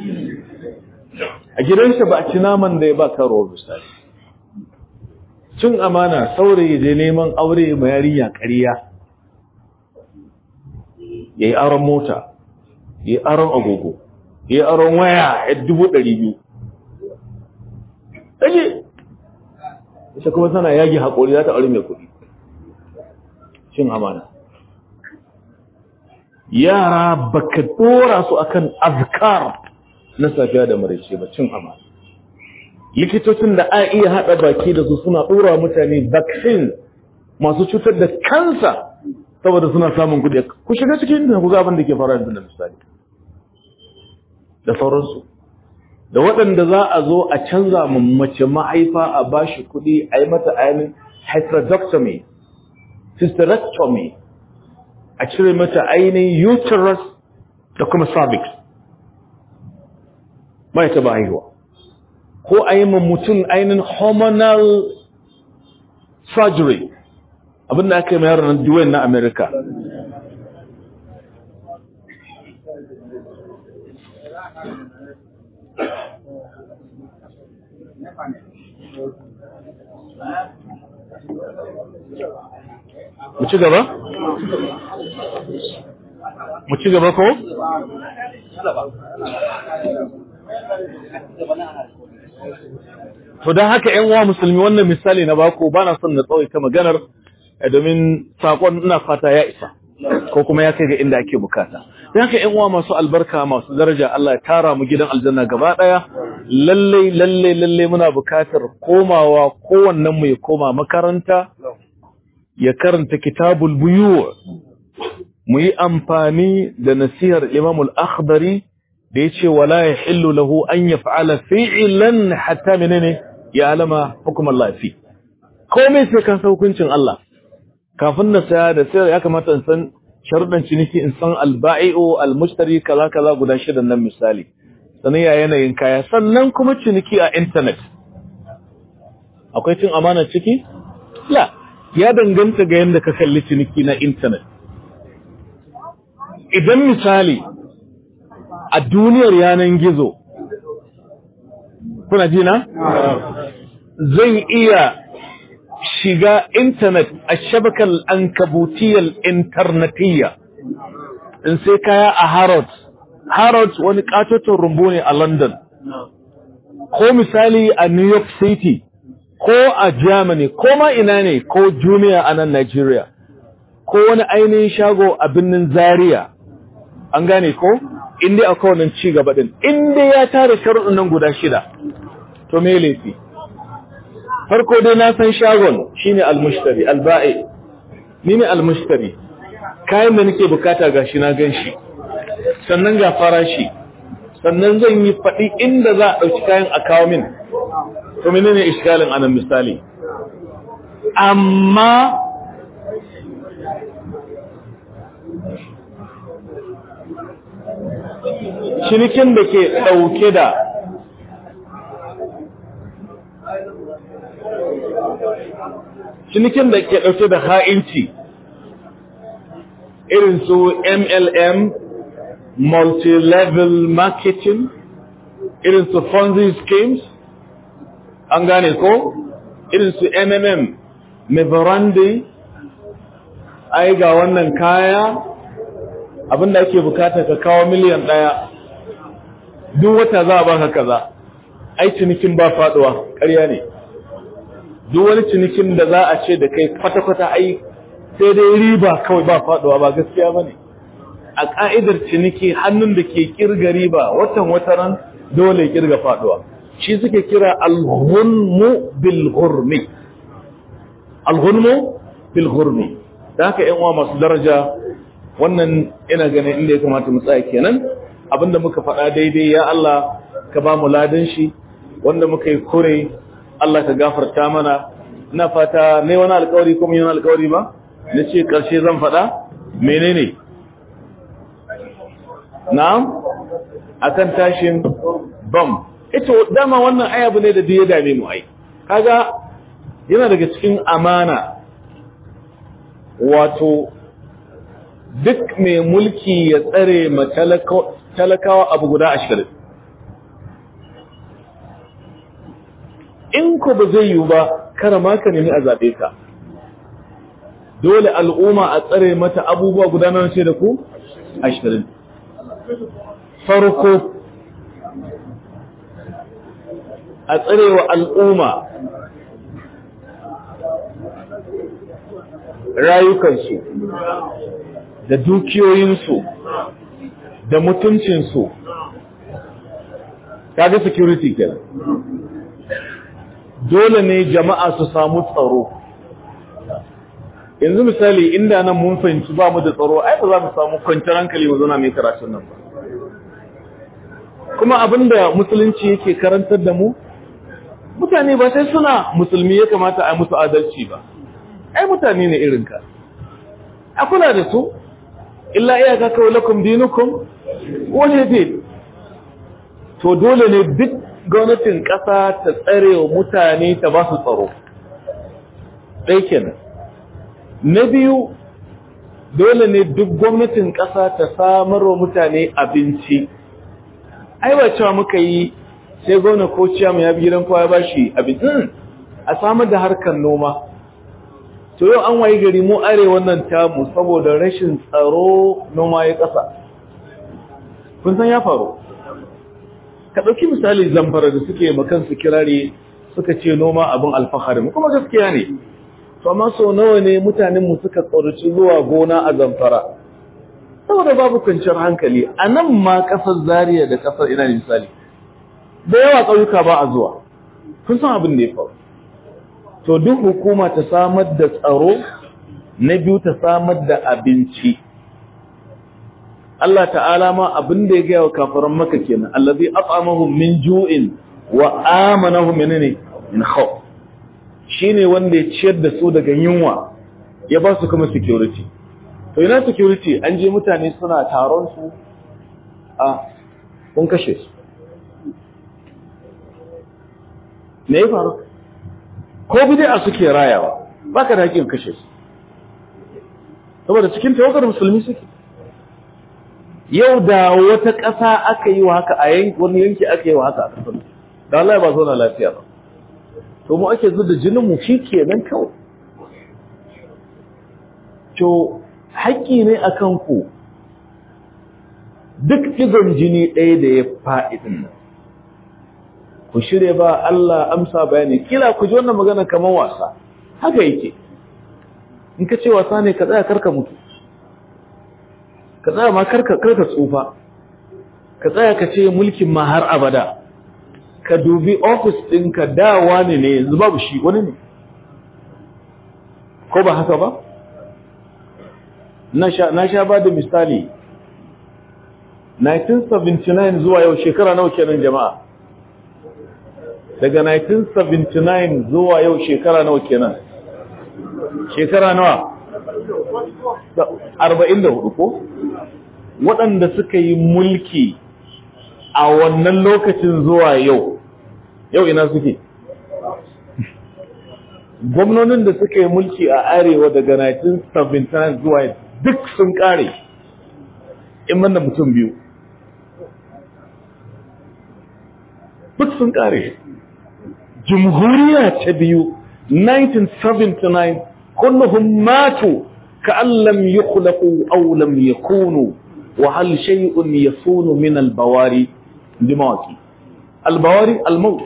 a gidansa ba a ci naman da ya ba karo misali cin amana saurayi je neman aure ma yarinya ƙarya ya yi aron mota ya yi aron agogo ya yi aron waya ya dubu ɗari biyu ɗaje ita kuma tana yagi haƙori za ta aure mai kuɗi cin amana yara baka dora su akan azkar na safiya da maraice ba cin amana likitocin da a iya hada baki da su suna dora mutane vaccine masu cutar da kansa saboda suna samun kudi ku shiga cikin da ku ga abin da ke faruwa yanzu da misali da sauransu da waɗanda za a zo a canza mace mahaifa a bashi kudi a yi mata ainihin hysterectomy hysterectomy a cire mata ainihin uterus da kuma cervix mai ta ba haihuwa ko a yi mutum ainihin hormonal surgery abinda aka yi mayar na duwen na america mu ci gaba? mu ci gaba ko? to don haka ‘yan uwa musulmi wannan misali na bako ba na son na tsawaita maganar domin saƙon ina fata ya isa ko kuma ya kai ga inda ake bukata don haka ‘yan uwa masu albarka masu daraja Allah ya tara mu gidan aljanna gaba ɗaya lallai lallai lallai muna bukatar komawa kowannen mu ya koma makaranta ya karanta kitabul buyu mu yi amfani da nasihar Imam al-Akhdari da yace wala yahillu lahu an yaf'ala fi'lan hatta menene ya alama hukumar lafi komai sai ka san hukuncin Allah kafin na saya da sayar ya kamata in san sharuɗan ciniki in san al-ba'i'u al-mushtari kaza kaza guda shidan nan misali sanin ya yanayin kaya sannan kuma ciniki a internet akwai cin amana ciki la ya danganta ga yadda ka kalli ciniki na intanet. Idan misali a duniyar yanan gizo, kuna jina? Zan iya shiga intanet a shabakar an kabutiyar internetiyya in sai kaya a Harrods. Harrods wani katoton rumbu ne a London. Ko misali a New York City. ko a Germany ko ma ina ne ko Jumia a nan Nigeria ko wani ainihin shago a birnin Zaria an gane ko inda akwai wannan ci gaba din inda ya tare sharuɗin nan guda shida to me laifi farko dai na san shagon shine al-mushtari al-ba'i ni ne al-mushtari kayan da nake bukata gashi na ganshi sannan ga farashi sannan zan yi faɗi inda za a ɗauki kayan a kawo min to menene iskalin anan misali amma cinikin da ke ɗauke da cinikin da ke ɗauke da ha'inci irin su MLM multi-level marketing irin su Ponzi schemes an gane ko irin su MMM memorandum ai ga wannan kaya abinda ake bukata ka kawo miliyan ɗaya duk wata za a baka kaza ai cinikin ba faduwa ƙarya ne duk wani cinikin da za a ce da kai kwata-kwata ai sai dai riba kawai ba faduwa ba gaskiya ba ne a ƙa'idar ciniki hannun da ke kirga riba watan wataran dole kirga faduwa shi suke kira alhunmu bil hurmi alhunmu bil hurmi da haka yan uwa masu daraja wannan ina ganin inda ya kamata mu tsaya kenan abinda muka faɗa daidai ya Allah ka ba mu ladan shi wanda muka yi kure Allah ka gafarta mana ina fata ne wani alƙawari kuma yi wani alƙawari ba na ce ƙarshe zan faɗa menene na'am akan tashin bam ita dama wannan ayabu ne da ya dame mu ai kaga yana daga cikin amana wato duk mai mulki ya tsare ma talakawa abu guda ashirin in ku ba zai yiwu ba kara ma ka nemi a zaɓe ka dole al'umma a tsare mata abubuwa guda nawa ce da ku ashirin farko a tsare wa al'umma rayukansu da dukiyoyinsu da mutuncinsu kaga security kenan dole ne jama'a su samu tsaro yanzu misali inda nan mun fahimci ba mu da tsaro ai ba za mu samu kwanciyar hankali mu zauna mai karatun nan ba kuma abinda musulunci yake karantar da mu mutane ba sai suna musulmi ya kamata a musu adalci ba ai mutane ne irinka a kula da su illa iyaka kawai lakum dinukum wani din to dole ne duk gwamnatin ƙasa ta tsare wa mutane ta ba su tsaro ɗai kenan na biyu dole ne duk gwamnatin ƙasa ta samar wa mutane abinci ai ba cewa muka yi sai gwamna ko ciyama ya bi gidan kowa ya ba shi abinci a samar da harkar noma to yau an wayi gari mu arewa nan tamu saboda rashin tsaro noma ya ƙasa kun san ya faru ka ɗauki misali zamfara da suke makansu kirari suka ce noma abin alfahari kuma gaskiya ne to amma so nawa ne mutanenmu suka tsoraci zuwa gona a zamfara saboda babu kwanciyar hankali a nan ma ƙasar zariya da ƙasar ina misali da yawa ƙauyuka ba a zuwa kun san abin da ya faru to duk hukuma ta samar da tsaro na biyu ta samar da abinci Allah ta'ala ma abin da ya gaya wa kafaran maka kenan allazi at'amahum min ju'in wa amanahum minni min khawf shine wanda ya ciyar da su daga yunwa ya ba su kuma security to ina security an je mutane suna taron su a kun kashe su me ya faru ko bid'a suke rayawa baka da hakkin kashe su saboda cikin tawagar musulmi suke yau da wata ƙasa aka yi wa haka a yanki wani yanki aka yi wa haka a ƙasar da Allah ba zo na lafiya ba to mu ake zuda jinin mu shi kenan kawai to haƙƙi ne akan ku duk digon jini ɗaya da ya faɗi din nan ku shirya ba Allah amsa bayani kila ku ji wannan magana kamar wasa haka yake in ka ce wasa ne ka tsaya karka mutu ka tsaya ma karka karka tsufa ka tsaya ka ce mulkin ma har abada ka dubi ofis ɗinka da wani ne yanzu babu shi wani ne ko ba haka ba na sha ba da misali 1979 zuwa yau shekara nawa kenan jama'a daga 1979 zuwa yau shekara nawa kenan shekara nawa 44 ko waɗanda suka yi mulki a wannan lokacin zuwa yau yau ina suke gwamnonin da suka yi mulki a arewa daga 1979 zuwa duk sun kare in manna mutum biyu duk sun kare jumhuriya ta biyu 1979 كلهم ماتوا كأن لم يخلقوا أو لم يكونوا وهل شيء يصون من البواري دماغي البواري الموت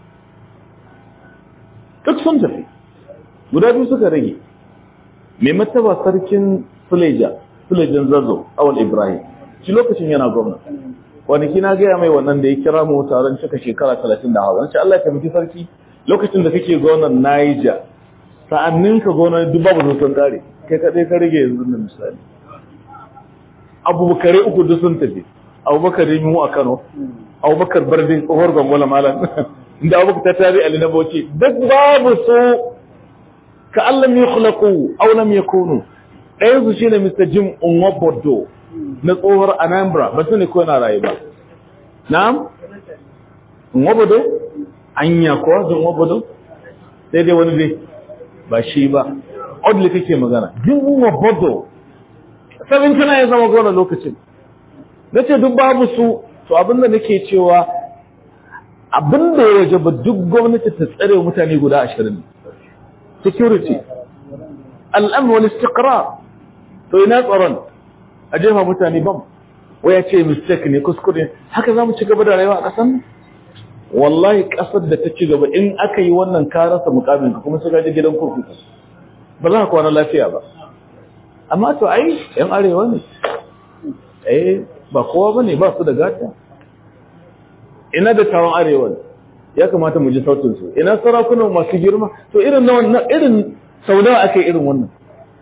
duk sun tafi guda biyu suka rage mai mataba sarkin suleja sulejan zazo awal ibrahim shi lokacin yana gwamna kwanaki na gaya mai wannan da ya kira mu taron cika shekara 30 da hawa wani Allah ya taimaki sarki lokacin da kake gwamnan Niger sa'annin ka gona duk babu sun kare kai kadai ka rage yanzu da misali abubakare uku duk sun tafi abubakar mu a kano abubakar bardin tsohuwar gwangwala malam inda abubakar ta tare ali na bauchi duk babu su ka allah mai khulaku aw lam yakunu ɗayan su shine mr jim unwabodo na tsohuwar anambra ba su ne ko na rayu ba na'am unwabodo anya ko jim unwabodo sai dai wani dai ba shi ba oddly kake magana jin wa bodo sabin kana ya zama gona lokacin nace duk babu su to abinda nake cewa abinda ya waje ba duk gwamnati ta tsare mutane guda 20 security al'amn wal istiqrar to ina tsaron a jefa mutane bam waya ce mistake ne kuskure haka zamu ci gaba da rayuwa a kasan wallahi kasar da ta ci gaba in aka yi wannan ka rasa mukamin ka kuma sai ka je gidan kurkuku ba za ka kwana lafiya ba amma to ai yan arewa ne eh ba kowa bane ba su da gata ina da tawon arewa ne ya kamata mu ji sautin su ina sarakunan masu girma to irin na wannan irin sau nawa aka yi irin wannan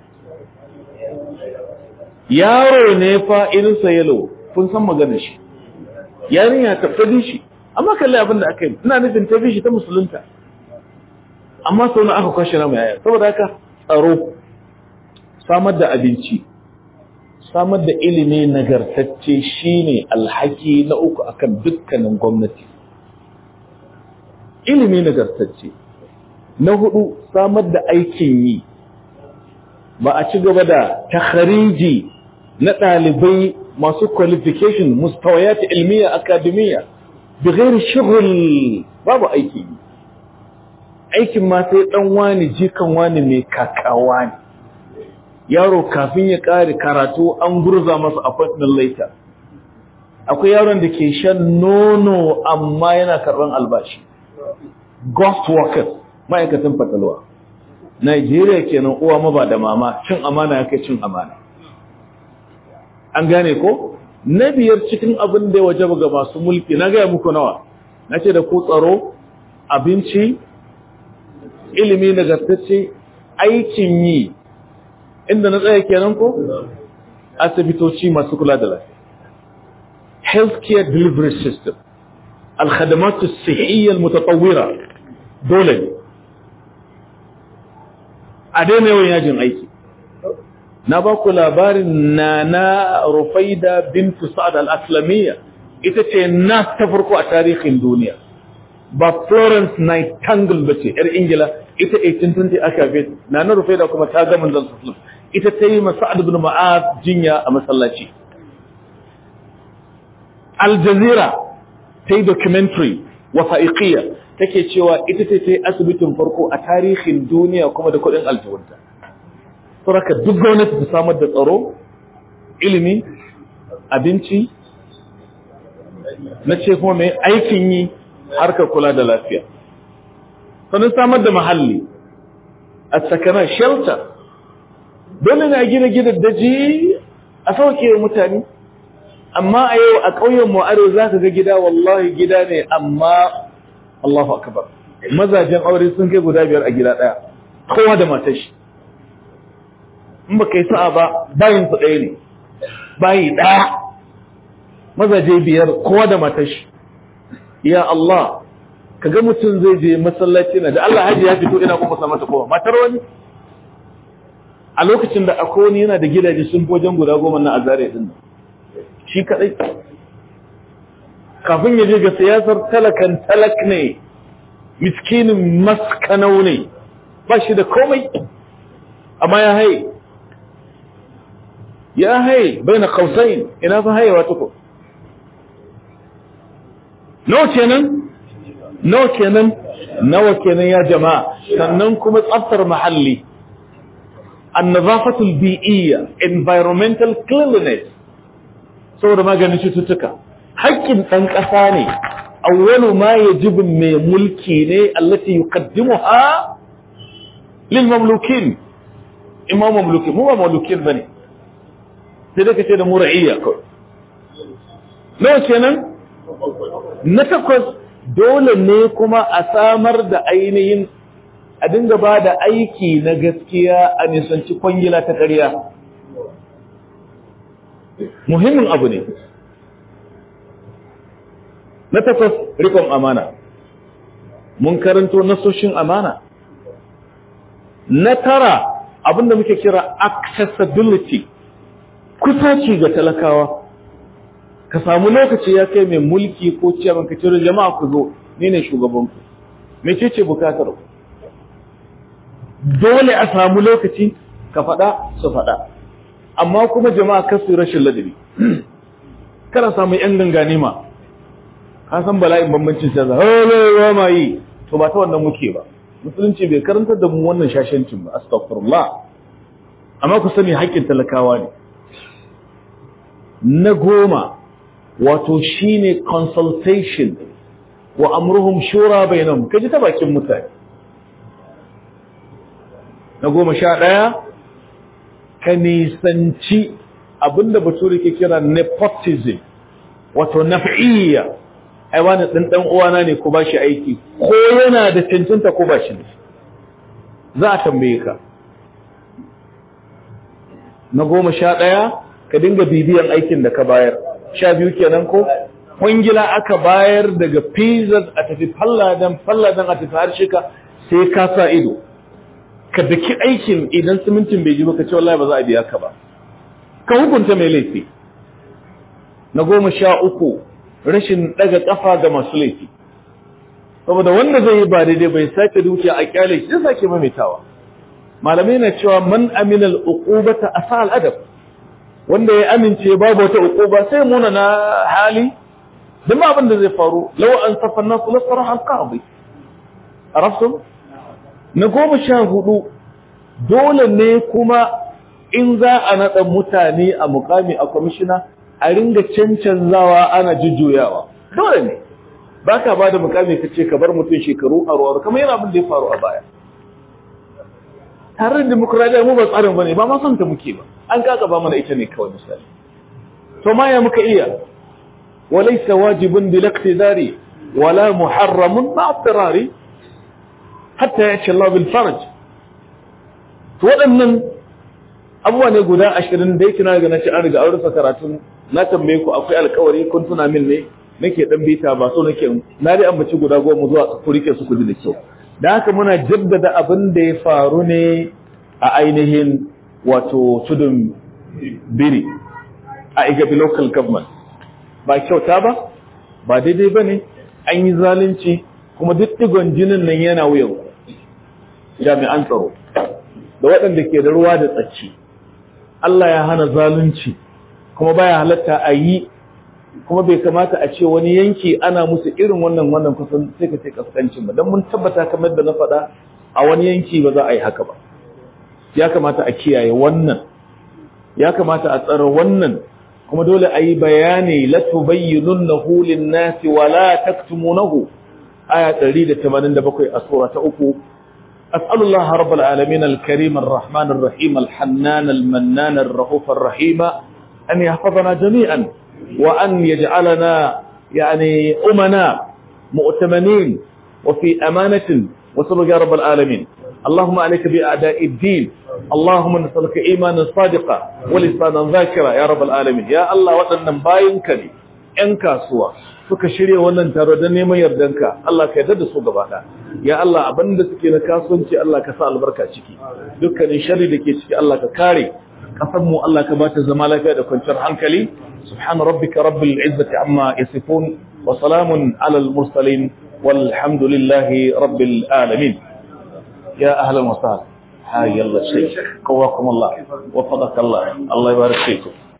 yaro ne fa irin sa yalo kun san maganar shi yarinya ta fadi shi amma kalli abin da aka yi ina nufin ta shi ta musulunta amma sau na aka kwashe na yaya saboda haka tsaro samar da abinci samar da ilimi nagartacce shine alhaki na uku akan dukkanin gwamnati ilimi nagartacce na hudu samar da aikin yi ba a ci gaba da takhariji na ɗalibai masu qualification mustawayat ilmiya akademiya bighairi shughul babu aiki aikin ma sai dan wani jikan wani mai kakawa ne yaro kafin ya kare karatu an gurza masa appointment later akwai yaron da ke shan nono amma yana karban albashi ghost workers ma'aikatan fatalwa Najeriya kenan uwa maba da mama cin amana yake cin amana an gane ko na biyar cikin abin da ya waje ga masu mulki na gaya muku nawa na ce da ku tsaro abinci ilimi nagartacce aikin yi inda na tsaya kenan ko asibitoci masu kula da lafiya healthcare delivery system alkhadamatu sihiyya almutatawwira dole ne a daina yawan yajin aiki na ba ku labarin nana rufaida bintu sa'ad al-aslamiyya ita ce nas ta farko a tarihin duniya ba florence nightingale ba ce yar ingila ita 1820 aka fi nana rufaida kuma ta ga manzon sallallahu ita ta yi masa'ad ibn ma'az jinya a masallaci al jazeera ta yi documentary wasa'iqiyya take cewa ita ce ta yi asibitin farko a tarihin duniya kuma da kuɗin aljihunta saboda duk gwamnati ta samar da tsaro ilimi abinci na ce kuma mai aikin yi harkar kula da lafiya sannan samar da mahalli a tsakanin shelter dole na gina gidan daji a sauke mutane amma a yau a ƙauyen mu arewa za ka ga gida wallahi gida ne amma Allahu akbar mazajen aure sun kai guda biyar a gida ɗaya kowa da matashi in ba kai sa'a ba bayin su ɗaya ne bayi ɗaya mazaje biyar kowa da matashi ya Allah ka ga mutum zai je masallaci na da Allah haji ya fito ina kuma sa mata kowa matar wani a lokacin da akwai wani yana da gidaje sun wajen guda goma na azare din shi kadai kafin ya je ga siyasar talakan talak ne miskinin maskanau ne ba shi da komai amma ya haye ya haye bai na kausain ina fa hayewa tuku nawa kenan nawa kenan nawa kenan ya jama'a sannan kuma tsaftar mahalli annazafatul bi'iyya environmental cleanliness saboda maganin cututtuka haƙƙin ɗan ƙasa ne awwalu ma yajibu mai mulki ne allati yuqaddimuha lil mamlukin imam mamlukin mu ba mamlukin bane sai da kace da mu ra'iyya kawai nawa kenan na takwas dole ne kuma a samar da ainihin a dinga ba da aiki na gaskiya a nisanci kwangila ta ƙarya muhimmin abu ne na takwas rikon amana mun karanto nasoshin amana na tara abinda muke kira accessibility kusaci ga talakawa ka samu lokaci ya kai mai mulki ko ciyaman ka cire jama'a ku zo ni ne shugabanku mece ce bukatar ku dole a samu lokaci ka faɗa su faɗa amma kuma jama'a kasu rashin ladabi kana samu yan gangane ma ka san bala'in bambancin sai za ha ma yi to ba ta wannan muke ba musulunci bai karantar da mu wannan shashancin ba astaghfirullah amma ku sani haƙƙin talakawa ne na goma wato shine consultation wa amruhum shura bainahum kaji ta bakin mutane na goma sha ɗaya ka nisanci abinda bature ke kira nepotism wato naf'iyya ai wani ɗan ɗan uwana ne ko ba shi aiki ko yana da cancanta ko ba shi ne za a tambaye ka na goma sha ɗaya ka dinga bibiyan aikin da ka bayar sha biyu kenan ko kwangila aka bayar daga pizzas a tafi falladan falladan a tafi harshika sai ka sa ido ka daki aikin idan simintin bai ji ba ka ce wallahi ba za a biya ka ba ka hukunta mai laifi na goma sha uku rashin daga kafa ga masu laifi saboda wanda zai yi ba daidai bai sake dukiya a kyale shi zai sake maimaitawa malamai na cewa man amina al-uqubata asa al-adab wanda ya amince babu wata uquba sai muna na hali dan ma abin da zai faru law an safa an-nas la saraha al-qadi araftum na goma sha hudu dole ne kuma in za a naɗa mutane a mukami a kwamishina a ringa cancanzawa ana jujjuyawa dole ne ba ka ba da mukami ka ce ka bar mutum shekaru a ruwa kamar yana abin da ya faru a baya tare da demokuraɗiyya mu ba tsarin ba ne ba ma son ta muke ba an kaka ba mana ita ne kawai misali to ma ya muka iya walaysa wajibun bil iqtidari wala muharramun ma ittirari hatta ya ce Allah bil faraj to waɗannan abubuwa ne guda ashirin da yake na ga na ci an riga an rufe karatun na tambaye ku akwai alkawari kun tuna min ne nake dan bita ba so nake na dai ambaci guda goma zuwa ku rike su ku ji da kyau da haka muna jaddada abin da ya faru ne a ainihin wato tudun biri a igabi local government ba kyauta ba ba daidai ba ne an yi zalunci kuma duk digon jinin nan yana wuyan jami'an tsaro da waɗanda ke da ruwa da tsacci Allah ya hana zalunci kuma baya halatta a yi kuma bai kamata a ce wani yanki ana musu irin wannan wannan kusan sai ka ce kaskancin ba don mun tabbata kamar da na faɗa a wani yanki ba za a yi haka ba ya kamata a kiyaye wannan ya kamata a tsara wannan kuma dole a yi bayani la tubayyinunnahu lin-nasi wa la taktumunahu aya 187 a sura ta uku أسأل الله رب العالمين الكريم الرحمن الرحيم الحنان المنان الرؤوف الرحيم أن يحفظنا جميعا وأن يجعلنا يعني أمنا مؤتمنين وفي أمانة وصلوا يا رب العالمين اللهم عليك بأعداء الدين اللهم نسألك إيمانا صادقا ولسانا ذاكرا يا رب العالمين يا الله وأننا باينك لي ‘yan kasuwa suka shirya wannan taro don neman yardanka Allah ka yarda da su gaba ya Allah abinda suke na kasuwanci Allah ka sa albarka ciki dukkanin sharri da ke ciki Allah ka kare mu Allah ka bata zama lafiya da kwanciyar hankali subhana rabbika rabbil izzati amma yasifun wa salamun ala al-mursalin walhamdulillahi rabbil alamin ya ahlan wa sahlan hayya Allah shaykh qawakum Allah وفقك الله الله يبارك فيكم